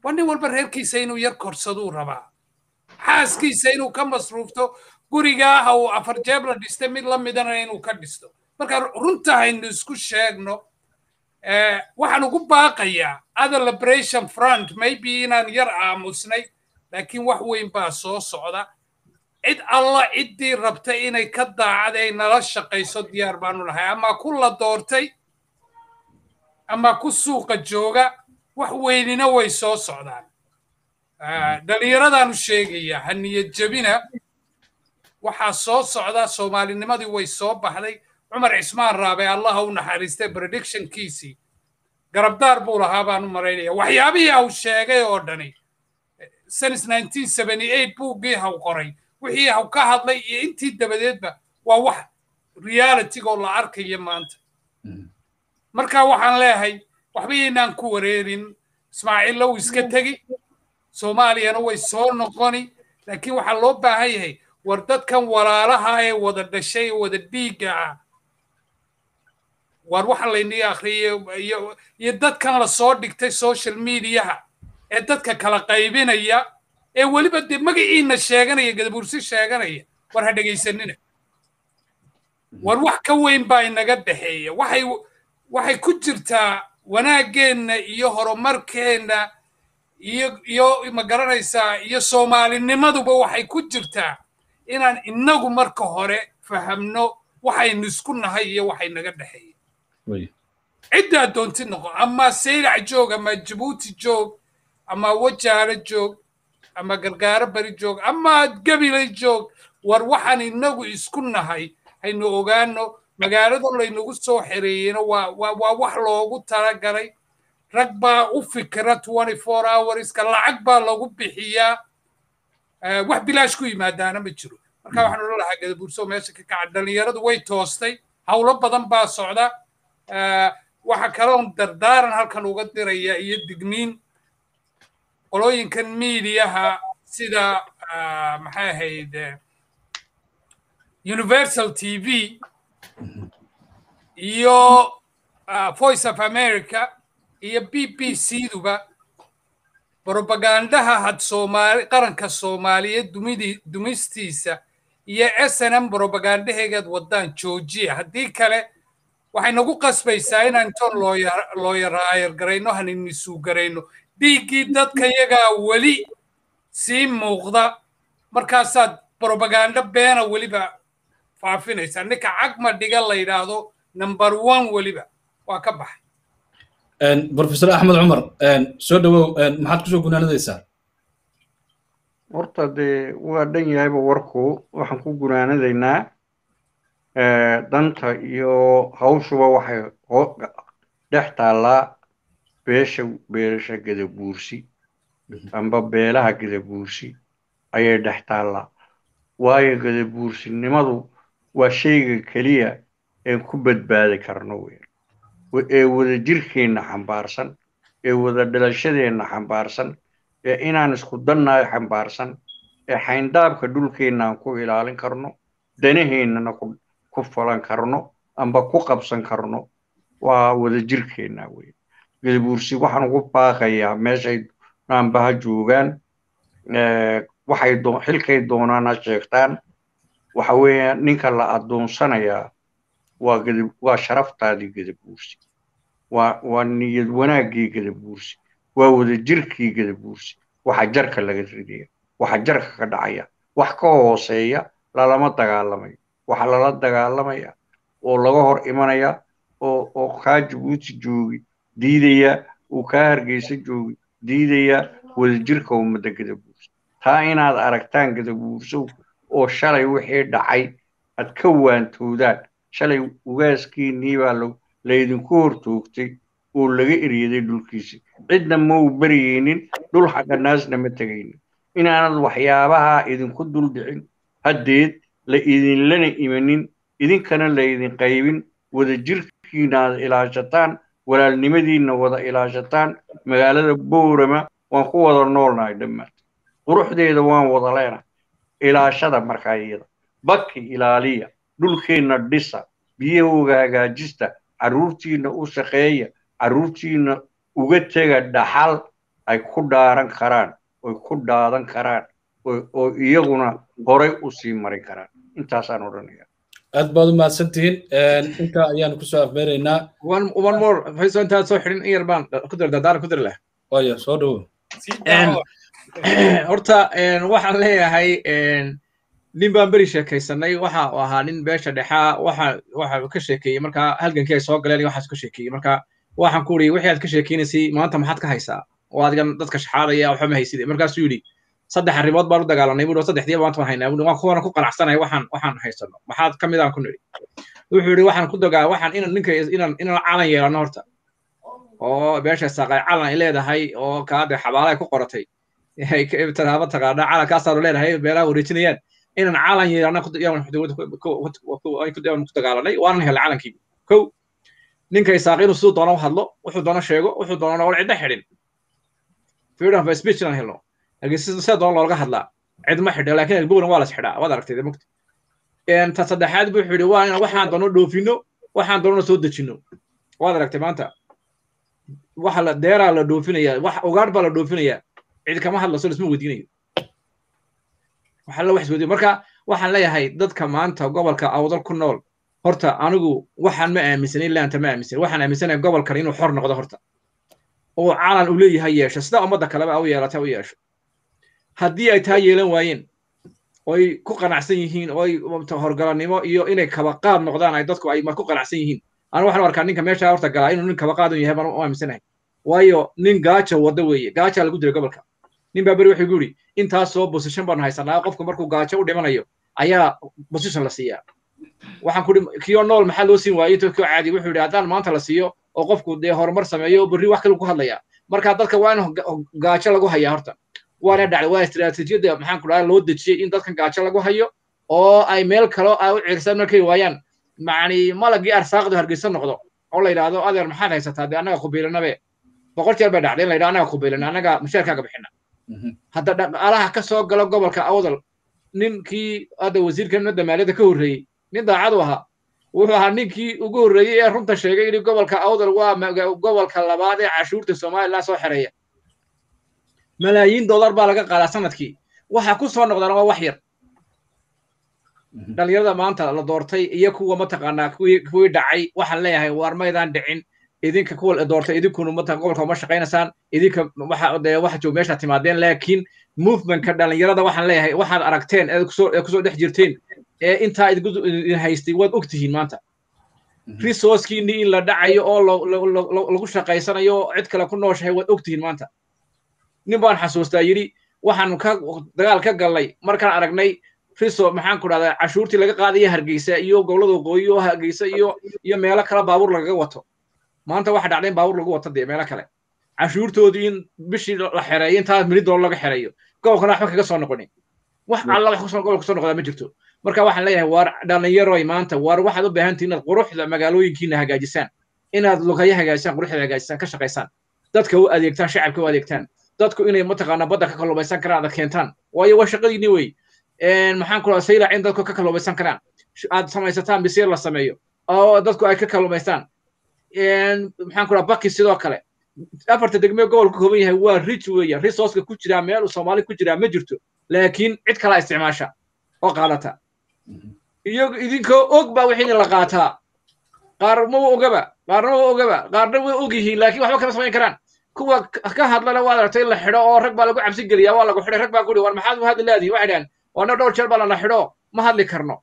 waa nin walba reerkiisa inuu yar korsaduu rabaa xaaskiisa inuu ka masruufto gurigaa ha uu afar jeeb la dhistay mid la midana inuu ka dhisto marka runta haynu isku sheegno waxaan ugu baaqayaa other liberation front maybe inaan yar aamusnay laakiin wax weyn baa soo socda cid alla ciddii rabta inay ka daacad ay nala shaqayso diyaar baanu nahay ama ku la doortay ama ku suuqa jooga wax weynina way soo socdaan dhallinyaradaanu sheegaya ha niyad jebina waxaa soo socda soomaalinimadii way soo baxday cumar cismaan raabe allaha u naxariistay predictionkiisii garabdaar buu lahaa baan u maraynaya waxyaabihii haw sheegay oo dhani since nineteen seventy eight buuggii haw qoray wixii haw ka hadlay iyo intii dabadeedba waa wax realitigoo la arkaya maanta marka waxaan leeyahay waxba yaynaan ku wareerin ismaaciillow iska tegi soomaaliyana way soo noqoni laakiin waxaa loo baahan yahay war dadkan walaalaha ee wada dhashay wada dhiigga ah war waxa laynii akhriyay iyo dadkan la soo dhigtay social mediaha ee dadka kala qaybinaya ee weliba dee magaciina sheeganaya gadabuursi sheeganaya war ha dhegaysanina war wax ka weyn baa inaga dhexeeya waxay waxay ku jirtaa wanaaggeenna iyo horumarkeenna iyo iyo ma garanaysaa iyo soomaalinimaduba waxay ku jirtaa inaan inagu marka hore fahamno waxaynu isku nahay iyo waxay naga dhexeeya ciddaa doontid noqo ama saylac joog ama jabuuti joog ama wajaalo joog ama gargaaro bari joog ama gabilay joog war waxaan inagu isku nahay haynu ogaano magaalada laynagu soo xereeyeyna waa waa wax loogu talagalay rag baa u fikira twenty four hourska lacag baa lagu bixiyaa wax bilaash ku yimaadaana ma jiro marka waxaan odhan lahaa gadabuurso meesha ka kaca dhallinyaradu way toostay howlo badan baa socda waxa kaloon dardaaran halkan uga diraya iyo digniin qolooyinkan miidiyaha sida maxay ahayd universal t v iyo voice of america iyo b b c duba brobagandaha had soomaali qaranka soomaaliyeed dumidii dumistiisa iyo s n m brobagandaheegaad waddaan joojiya haddii kale waxay nagu qasbaysaa inaan intoon looyaraayargarayno haninisuugarayno dhiiggii dadka yagaa weli sii muuqda markaasaad brobagando beena weliba faafinaysaa ninka cagma dhiga la yidhaahdo number one weliba waa ka baxay professor axmed cumar soo dhawow maxaad kusoo gunaanadaysaa horta dee waa dhan yahayba warku waxaan ku gunaanadaynaa danta iyo hawshuba waxay dhex taallaa beesha beerasha gadabuursi amba beelaha gadabuursi ayay dhex taallaa waayo gadabuursinimadu waa shayga keliya een ku badbaadi karno weyn ee wada jirkeenna xambaarsan ee wada dhalashadeenna xambaarsan ee inaan isku dannahay xambaarsan ee xayndaabka dhulkeenna aan ku ilaalin karno danaheennana ku falan karno amba ku qabsan karno waa wada jirkeenna weyn gadabuursi waxaan ugu baaqayaa meeshay naanbaha joogaan waxay xilkay doonaan ha sheegtaan waxa weeye ninka la addoonsanayaa waa gadab waa sharaftaadii gadabuursi waa waa niyad wanaaggii gadabuursi waa wada jirkii gadabuursi waxa jarka laga ridaya waxa jarka ka dhacaya wax ka hooseeya lalama dagaalamayo waxa lala dagaalamaya oo laga hor imanaya oo oo kaa jabuuti joogi diidaya uu kaa hargeysa joogi diidaya wada jirka ummadda gadabuursi taa inaad aragtaan gadabuursow oo shalay wixii dhacay aad ka waantoodaan shalay ugaaskiinnii baa laydinku hortoogtay oo laga eryaday dhulkiisi cidna ma uu baryaynin dhul xaqanaasna ma tegaynin inaanad waxyaabaha idinku dul dhicin haddeed la idinlana imanin idinkana laydin qaybin wada jirkiina aad ilaashataan walaalnimadiinna wada ilaashataan magaalada boorama waan ku wada noolnahay dhammaan quruxdeeda waan wada leenahay ilaashada markaa iyada bakki ilaaliya dhulkeenna dhisa biyahooga hagaajista carruurtiinna u shaqeeya carruurtiinna uga tega dhaxal ay ku dhaaran karaan oy ku dhaadan karaan oo iyaguna horay u sii mari karaan intaasaan odhanaya aad baad u mahadsan tihiin intaa ayaanu kusoo afmeeraynaa one one more fayso intaad soo xidhin in yar baan ku dir dardaaran ku dir leh waya soo dhowo horta waxaan leeyahay nin baan beri sheekaysanay waxa uu ahaa nin beesha dhexaa waxa waxa ka sheekeeyey markaa halgankii ay soo galeen waxaas ka sheekeeyey marka waxaan ku uri wixii aad ka sheekeynaysay maanta maxaad ka haysaa oo adigan dadka shaxaadaya waxba ma hayside markaasuu yidhi saddex arrimood baan u dagaalanay buu saddexdiiba maanta waan haynaa buu waan kuwana ku qanacsanahay waxaan waxaan haysano maxaad ka mid aan ku nidhi wuxuu yidhi waxaan ku dagaa waxaan inan ninka inan inan calan yeelano horta oo beesha saaqay calan ay leedahay oo kaade xabaala ay ku qoratay ay taraaba taqaana calankaasaanu leedahay beelaha wareejinayaan inan calan yeelano ku dagaalanay waanan helay calankii kow ninka isaaq inuu siduu doono u hadlo wuxuu doono sheego wuxuu doono wal cidda xidhin freedom of speech inaan helno laakiin sida doon looga hadlaa cid ma xidha laakiin albowna waa las xidhaa waad aragtay mugta ta saddexaad buu wuxuu yidhi waa in waxaan doono dhoofino waxaan doonona soo dejino waad aragtay maanta waxa la deeraa la dhoofinaya wax ugaadh baa la dhoofinaya cid kama hadlaso lisma weydiinayo waxa la wax isweydiyo marka waxaan leeyahay dadka maanta gobolka awdal ku nool horta anigu waxaan ma aaminsanay laanta ma aaminsan waxaan aaminsanahay gobolkan inuu xor noqdo horta oo calan uu leeyahay yeesho sida ummadda kaleba u yeelata u yeesho haddii ay taa yeelan waayeen oy ku qanacsan yihiin oy horgalannimo iyo inay kabaqaad noqdaan ay dadku ay ku qanacsan yihiin anu waxaan arkaa ninka meesha horta galaa inuu nin kabaqaad yahay baan u aaminsanahay waayo nin gaaja wadda weeye gaaja lagu diray gobolka nin baa beri wuxuu gu yidhi intaasoo bosishan baanu haysanaa qofku markuu gaajo u dhimanayo ayaa bosishan la siiyaa waxaan ku kiyoo nool maxaa loo siin waayey intoo koo caadi wuxuu yidhi haddaan maanta la siiyo oo qofku dee horumar sameeyo berri wax kale ku hadlayaa marka dadka waa in gaajo lagu hayaa horta waana dhacday waa istiraatiijiyadda maxaan ku dhahaa loo dejiyey in dadkan gaajo lagu hayo oo ay meel kalo ay u ciirsan markay waayaan macni malagii arsaaqdu hargeysa noqdo oo la yidhaahdo adeer maxaad haysataa dee annaga kubiilanabe boqol jeer bay dhacday in la yidhaha annaga kubiilana annaga mushaarkaaga bixina hadda dhaqaalaha ka soo galo gobolka awdal ninkii hadda wasiirka nada maaliyadda ka horreeyey nin daacad u ahaa wuxuu ahaa ninkii ugu horreeyey ee runta sheegay in gobolka awdal waa gobolka labaad ee cashuurta somaliland soo xereeya malaayiin dollar baa laga qaadaa sanadkii waxa ku soo noqdana waa wax yar dhalinyarada maanta la doortay iyo kuwa mataqaanaa kuwii dhacay waxaan leeyahay waar maydaan dhicin idinka kuwa doortay idinkuna mata gobolka uma shaqaynaysaan idinka waxa dee waxa joog meesha timaadeen laakiin movementka dhalinyarada waxaan leeyahay waxaad aragteen ee kusoo ee kusoo dhex jirteen ee intaa idin haystay waad og tihiin maanta resourcekiinii in la dhacayo oo lagu shaqaysanayo cid kale ku nooshahay waad og tihiin maanta nin baan xasuustaa yidhi waxaan ka dagaal ka galnay markaan aragnay riso maxaan ku dhahdaa cashuurtii laga qaadaya hargeysa iyo gobollada waqooyi oo hargeysa iyo iyo meelo kale baabuur lagaga wato maanta waxa dhacday in baabuur lagu wato dee meelo kale cashuurtoodii in bishii la xereeyo intaa mili doollar laga xereeyo gobolkana waxba kaga soo noqonin wax alla wax kusoo gobolka soo noqdaa ma jirto marka waxaan leeyahay waar dhallinyaroy maanta waar waxaad u baahan tihin inaad quruxda magaalooyinkiina hagaajisaan inaad lugayo hagaajisaan quruxda hagaajisaan ka shaqaysaan dadka u adeegtaan shacabka u adeegtaan dadku inay mataqaanaa badda ka kalluumaysan karaan aad keentaan waayo waa shaqadiinni wey maxaan ku dhaha saylac in dadku ka kalluumaysan karaan aad samaysataan bisiir la sameeyo oo dadku ay ka kalluumaystaan maxaan ku dhaha baki sidoo kale afarta degmee gobolka kooban yahay waa rich weeye resourceka ku jiraa meel soomaali ku jiraa ma jirto laakiin cid kalaa isticmaasha oo qaadata iyago idinkoo og baa wixii la qaataa qaar ma ogaba qaarna ma ogaba qaarna way og yihiin laakiin waxba kama samayn karaan kuwa ka hadlana waad aragtay in la xidho oo rag baa lagu cabsi geliyaa waa lagu xidhay rag baa ku war maxaad u hadli laadihin waxay dhahan waana dhowr jeer baa lana xidho ma hadli karno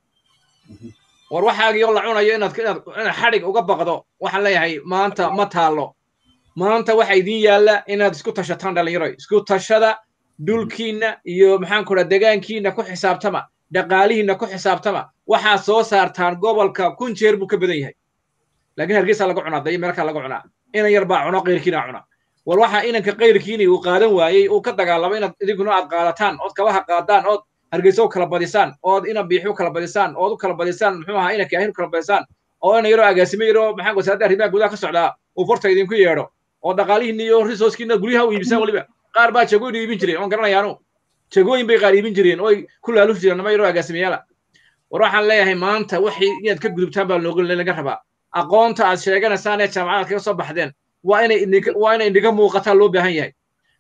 war waxaagii oo la cunayo inaad inaad xadhig uga baqdo waxaan leeyahay maanta ma taalo maanta waxa idin yaalla inaad isku tashataan dhallinyaro isku tashada dhulkiinna iyo maxaan ku dhaha degaankiinna ku xisaabtama dhaqaalihiinna ku xisaabtama waxaad soo saartaan gobolka kun jeer buu ka badan yahay laakiin hargeysa laga cunaa dayo meelkaa laga cunaa inan yar baa cuno qayrkiina cuna war waxa inanka qayrkiini uu qaadan waayey uu ka dagaalamo inaad idinkuna aad qaadataan ood kabaha qaadaan ood hargeysa u kala badisaan ood inan biixi u kala badisaan ood u kala badisaan muxuu ahaa inanka ahin u kala badisaan oo inan yaroo agaasimo yaroo maxaan wasaaradda arrimaha gudaha ka socdaa uu farta idinku yeedho oo dhaqaalihiinna iyo resourcekiina guryaha u iibisaan weliba qaar baa jagooyin iibin jiray oon garanayaanu jagooyin bay qaar iibin jireen oy ku laalufi jireen nama yaroo agaasimayaala war waxaan leeyahay maanta waxay inaad ka gudubtaan baa looga laga rabaa aqoonta aad sheeganaysaan ee jaamacadaad kaga soo baxdeen waa inay waa inay indhiga muuqataa loo baahan yahay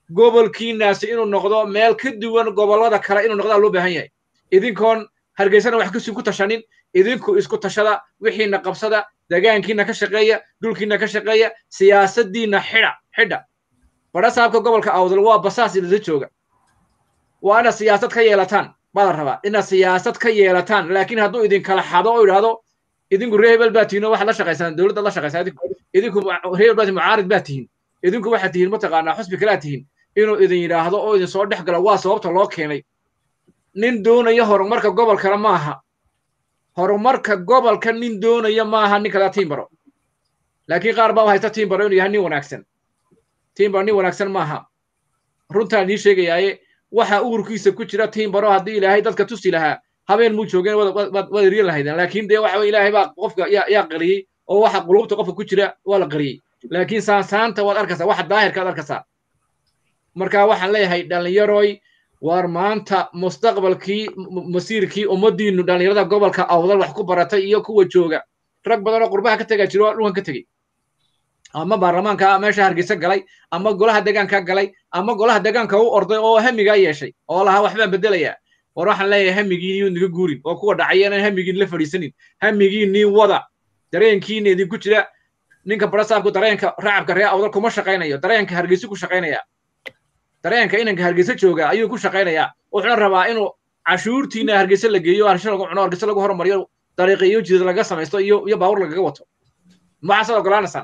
gobolkiinaasi inuu noqdo meel ka duwan gobollada kale inuu noqdaa loo baahan yahay idinkoon hargeysana wax kusin ku tashanin idinku isku tashada wixiina qabsada degaankiina ka shaqeeya dhulkiina ka shaqeeya siyaasaddiina xidha xidha badhasaabka gobolka awdal waa basaas idinla jooga waa inaad siyaasad ka yeelataan baa la rabaa inaad siyaasad ka yeelataan laakiin hadduu idinkala xado oo idhaahdo idinku reer hebel baa tihiin oo waxaad la shaqaysaan dowladda la shaqaysaan idinku idinku reer hebel baa tihiin mucaarid baa tihiin idinku waxaad tihiin mataqaanaa xusbi kalaa tihiin inuu idin yidhaahdo oo idin soo dhex galo waa sababta loo keenay nin doonaya horumarka gobolkana maaha horumarka gobolka nin doonaya maaha nin kalaa tiimbaro laakiin qaar baa haysta tiimbaro inuu yahay nin wanaagsan tiimbaro nin wanaagsan maaha runtaan nii sheegayaaye waxa uurkiisa ku jira tiimbaro haddii ilaahay dadka tusi lahaa habeen muu joogeen waad eriyan lahaydeen laakiin dee waxa ilaahay baa qofka yaa qariyey oo waxa qulubta qofka ku jira waa la qariyey laakiin saansaanta waad arkaysaa waxa daahirkaad arkaysaa marka waxaan leeyahay dhallinyaroy waar maanta mustaqbalkii masiirkii ummaddiinnu dhallinyarada gobolka awdal wax ku baratay iyo kuwa jooga rag badan oo qurbaha ka tegaa jiro dhulkan ka tegey ama baarlamaanka meesha hargeysa galay ama golaha degaanka galay ama golaha degaanka u orday oo hamigaa yeeshay oo lahaa waxbaan bedelayaa war waxaan leeyahay hamigiin iyuu naga guurin oo kuwa dhacaya inaan hamigiin la fadhiisanin hamigiinnii wada dareenkiina idinku jira ninka barasaabku dareenka racabka ree awdal kuma shaqaynayo dareenka hargeysa ku shaqaynaya dareenka inanka hargeysa jooga ayuu ku shaqaynayaa wuxuuna rabaa inuu cashuurtiina hargeysa la geeyo harsha lagu cuno hargeysa lagu horumariyo dariiqa iyo jidad laga samaysto iyo iyo baawur lagaga wato maxaasaad ogolaanaysaan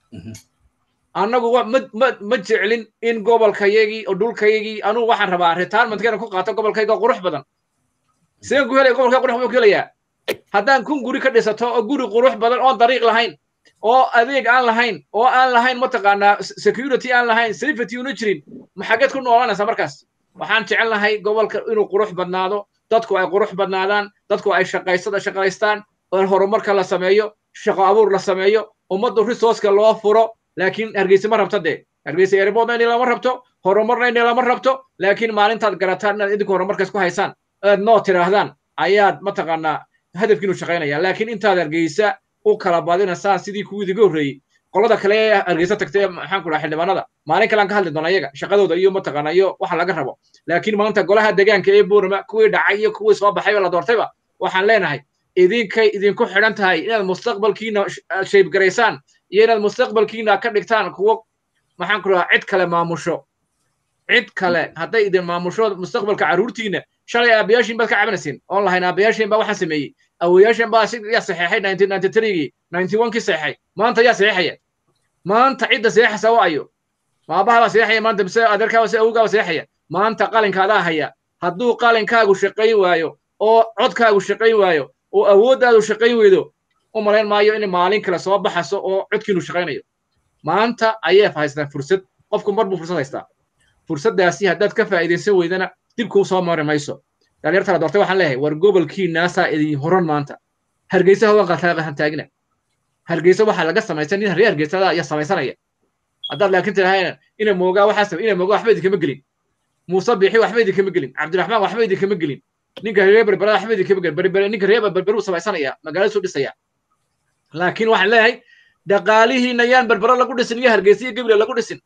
annagu ma ma ma jeclin in gobolkayagii oo dhulkayagii anugu waxaan rabaa retirementkeena ku qaato gobolkayga qurux badan sideen ku helaya gobolkayga qurux buu ku helayaa haddaan kun guri ka dhisato oo guri qurux badan oon dariiq lahayn oo adeeg aan lahayn oo aan lahayn mataqaanaa security aan lahayn safety una jirin maxageed ku noolanaysaa markaas waxaan jecel lahay gobolka inuu qurux badnaado dadku ay qurux badnaadaan dadku ay shaqaysada shaqaystaan oo horumarka la sameeyo shaqo abuur la sameeyo ummaddu resourceka loo furo laakiin hargeysa ma rabto dee hargeysa airportna inay lama rabto horumarna inay lama rabto laakiin maalintaad garataan inaad idinku horumarkaas ku haysaan aad noo tidhaahdaan ayaad mataqaanaa hadafkiinu shaqaynaya laakiin intaad hargeysa u kala badinaysaan sidii kuwii idiga horreeyey qolada kale ee hargeysa tagtay maxaan ku dhaha xildhibaanada maalin kalean ka hadli doona iyaga shaqadooda iyo mataqaana iyo waxa laga rabo laakiin maanta golaha degaanka ee buurama kuwii dhacay iyo kuwii soo baxayba la doortayba waxaan leenahay idinkay idinku xidhan tahay inaad mustaqbalkiina shaybgaraysaan iyo inaad mustaqbalkiina ka dhigtaan kuwo maxaan ku dhahaa cid kale maamusho cid kale hadday idin maamusho mustaqbalka carruurtiina shalay aabayaashiin baad ka cabanayseen oon lahayn aabayaashiin baa waxaan sameeyey awoyaashan baa yaa saxeexay nineteen ninety threegii ninety one kii saxeexay maanta yaa saxeexaya maanta cidda saxeexaysa waa ayo maabaha baa saxeexaya maanta mise adeerkaa mise awowgaa baa saxeexaya maanta qalinkaadaa haya hadduu qalinkaagu shaqayn waayo oo codkaagu shaqayn waayo oo awooddaadu shaqayn weydo u malayn maayo in maalin kale soo baxaso oo codkiinu shaqaynayo maanta ayay haystaan fursad qofku mar buu fursad haystaa fursaddaasi haddaad ka faa'iidaysan weydana dib kuu soo mari mayso dhalinyarta la doortay waxaan leeyahay war gobolkiinaasaa idin horan maanta hargeysa hawan qataan taagina hargeysa waxaa laga samaysan nin reer hargeysada ayaa samaysanaya haddaad laakiin tidahayna ina moogaa waxaa samay ina moogaa waxba idinkama gelin muuse biixi waxba idinkama gelin cabdiraxmaan waxba idinkama gelin ninka reer berbera waxba idinkama gelin berbere ninka reer berberuu samaysanaya magaaladiisu dhisaya laakiin waxaan leeyahay dhaqaalihiina yaan berbera lagu dhisin iyo hargeysa iyo gabriel lagu dhisin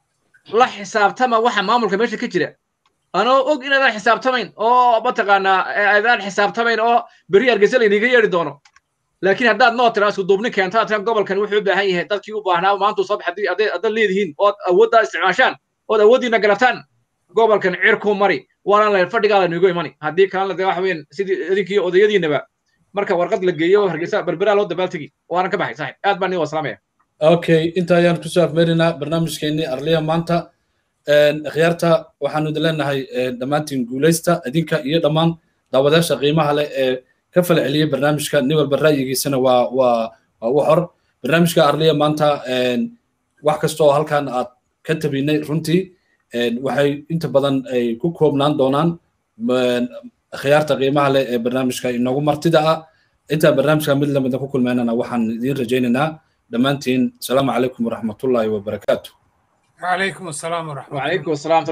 la xisaabtama waxa maamulka meesha ka jira anoo og inaadaan xisaabtamayn oo mataqaanaa aadaan xisaabtamayn oo berri hargeysa laydiga yeedhi doono laakiin haddaad noo tiraa isku duubni keenta tiran gobolkan wuxuu u baahan yahay dadkii u baahnaa maantuu soo baxay haddii haddaad leedihiin ood awooddaa isticmaashaan ood awooddiina garataan gobolkan cirkuu mari waana la fadhigaada nigo imani haddii kalena dee waxa weeyaan sidii idinkii odayadiinaba marka warqad la geeyo hargeysa berberaa loo dabaaltegi waanan ka baxay saaxib aad baan idin wasalaamaya okay inta ayaan kusoo afmeerinaa barnaamijkeennii arliya maanta khiyaarta waxaanu idin leenahay dhammaantiin guulaysta idinka iyo dhammaan daawadayaasha qiimaha leh ee ka fala celiyey barnaamijka nin walba ra'yigiisana waa waa waa u xor barnaamijka arliya maanta wax kasta oo halkan aad ka tabinay runtii waxay inta badan ay ku koobnaan doonaan khiyaarta qiimaha leh ee barnaamijka inoogu martida ah intaan barnaamijka mid lamida ku kulmeynana waxaan idiin rajaynaynaa dhammaantiin asalaamu calaykum waraxmatullaahi wabarakaatu وعليكم السلام ورحمة الله وعليكم السلام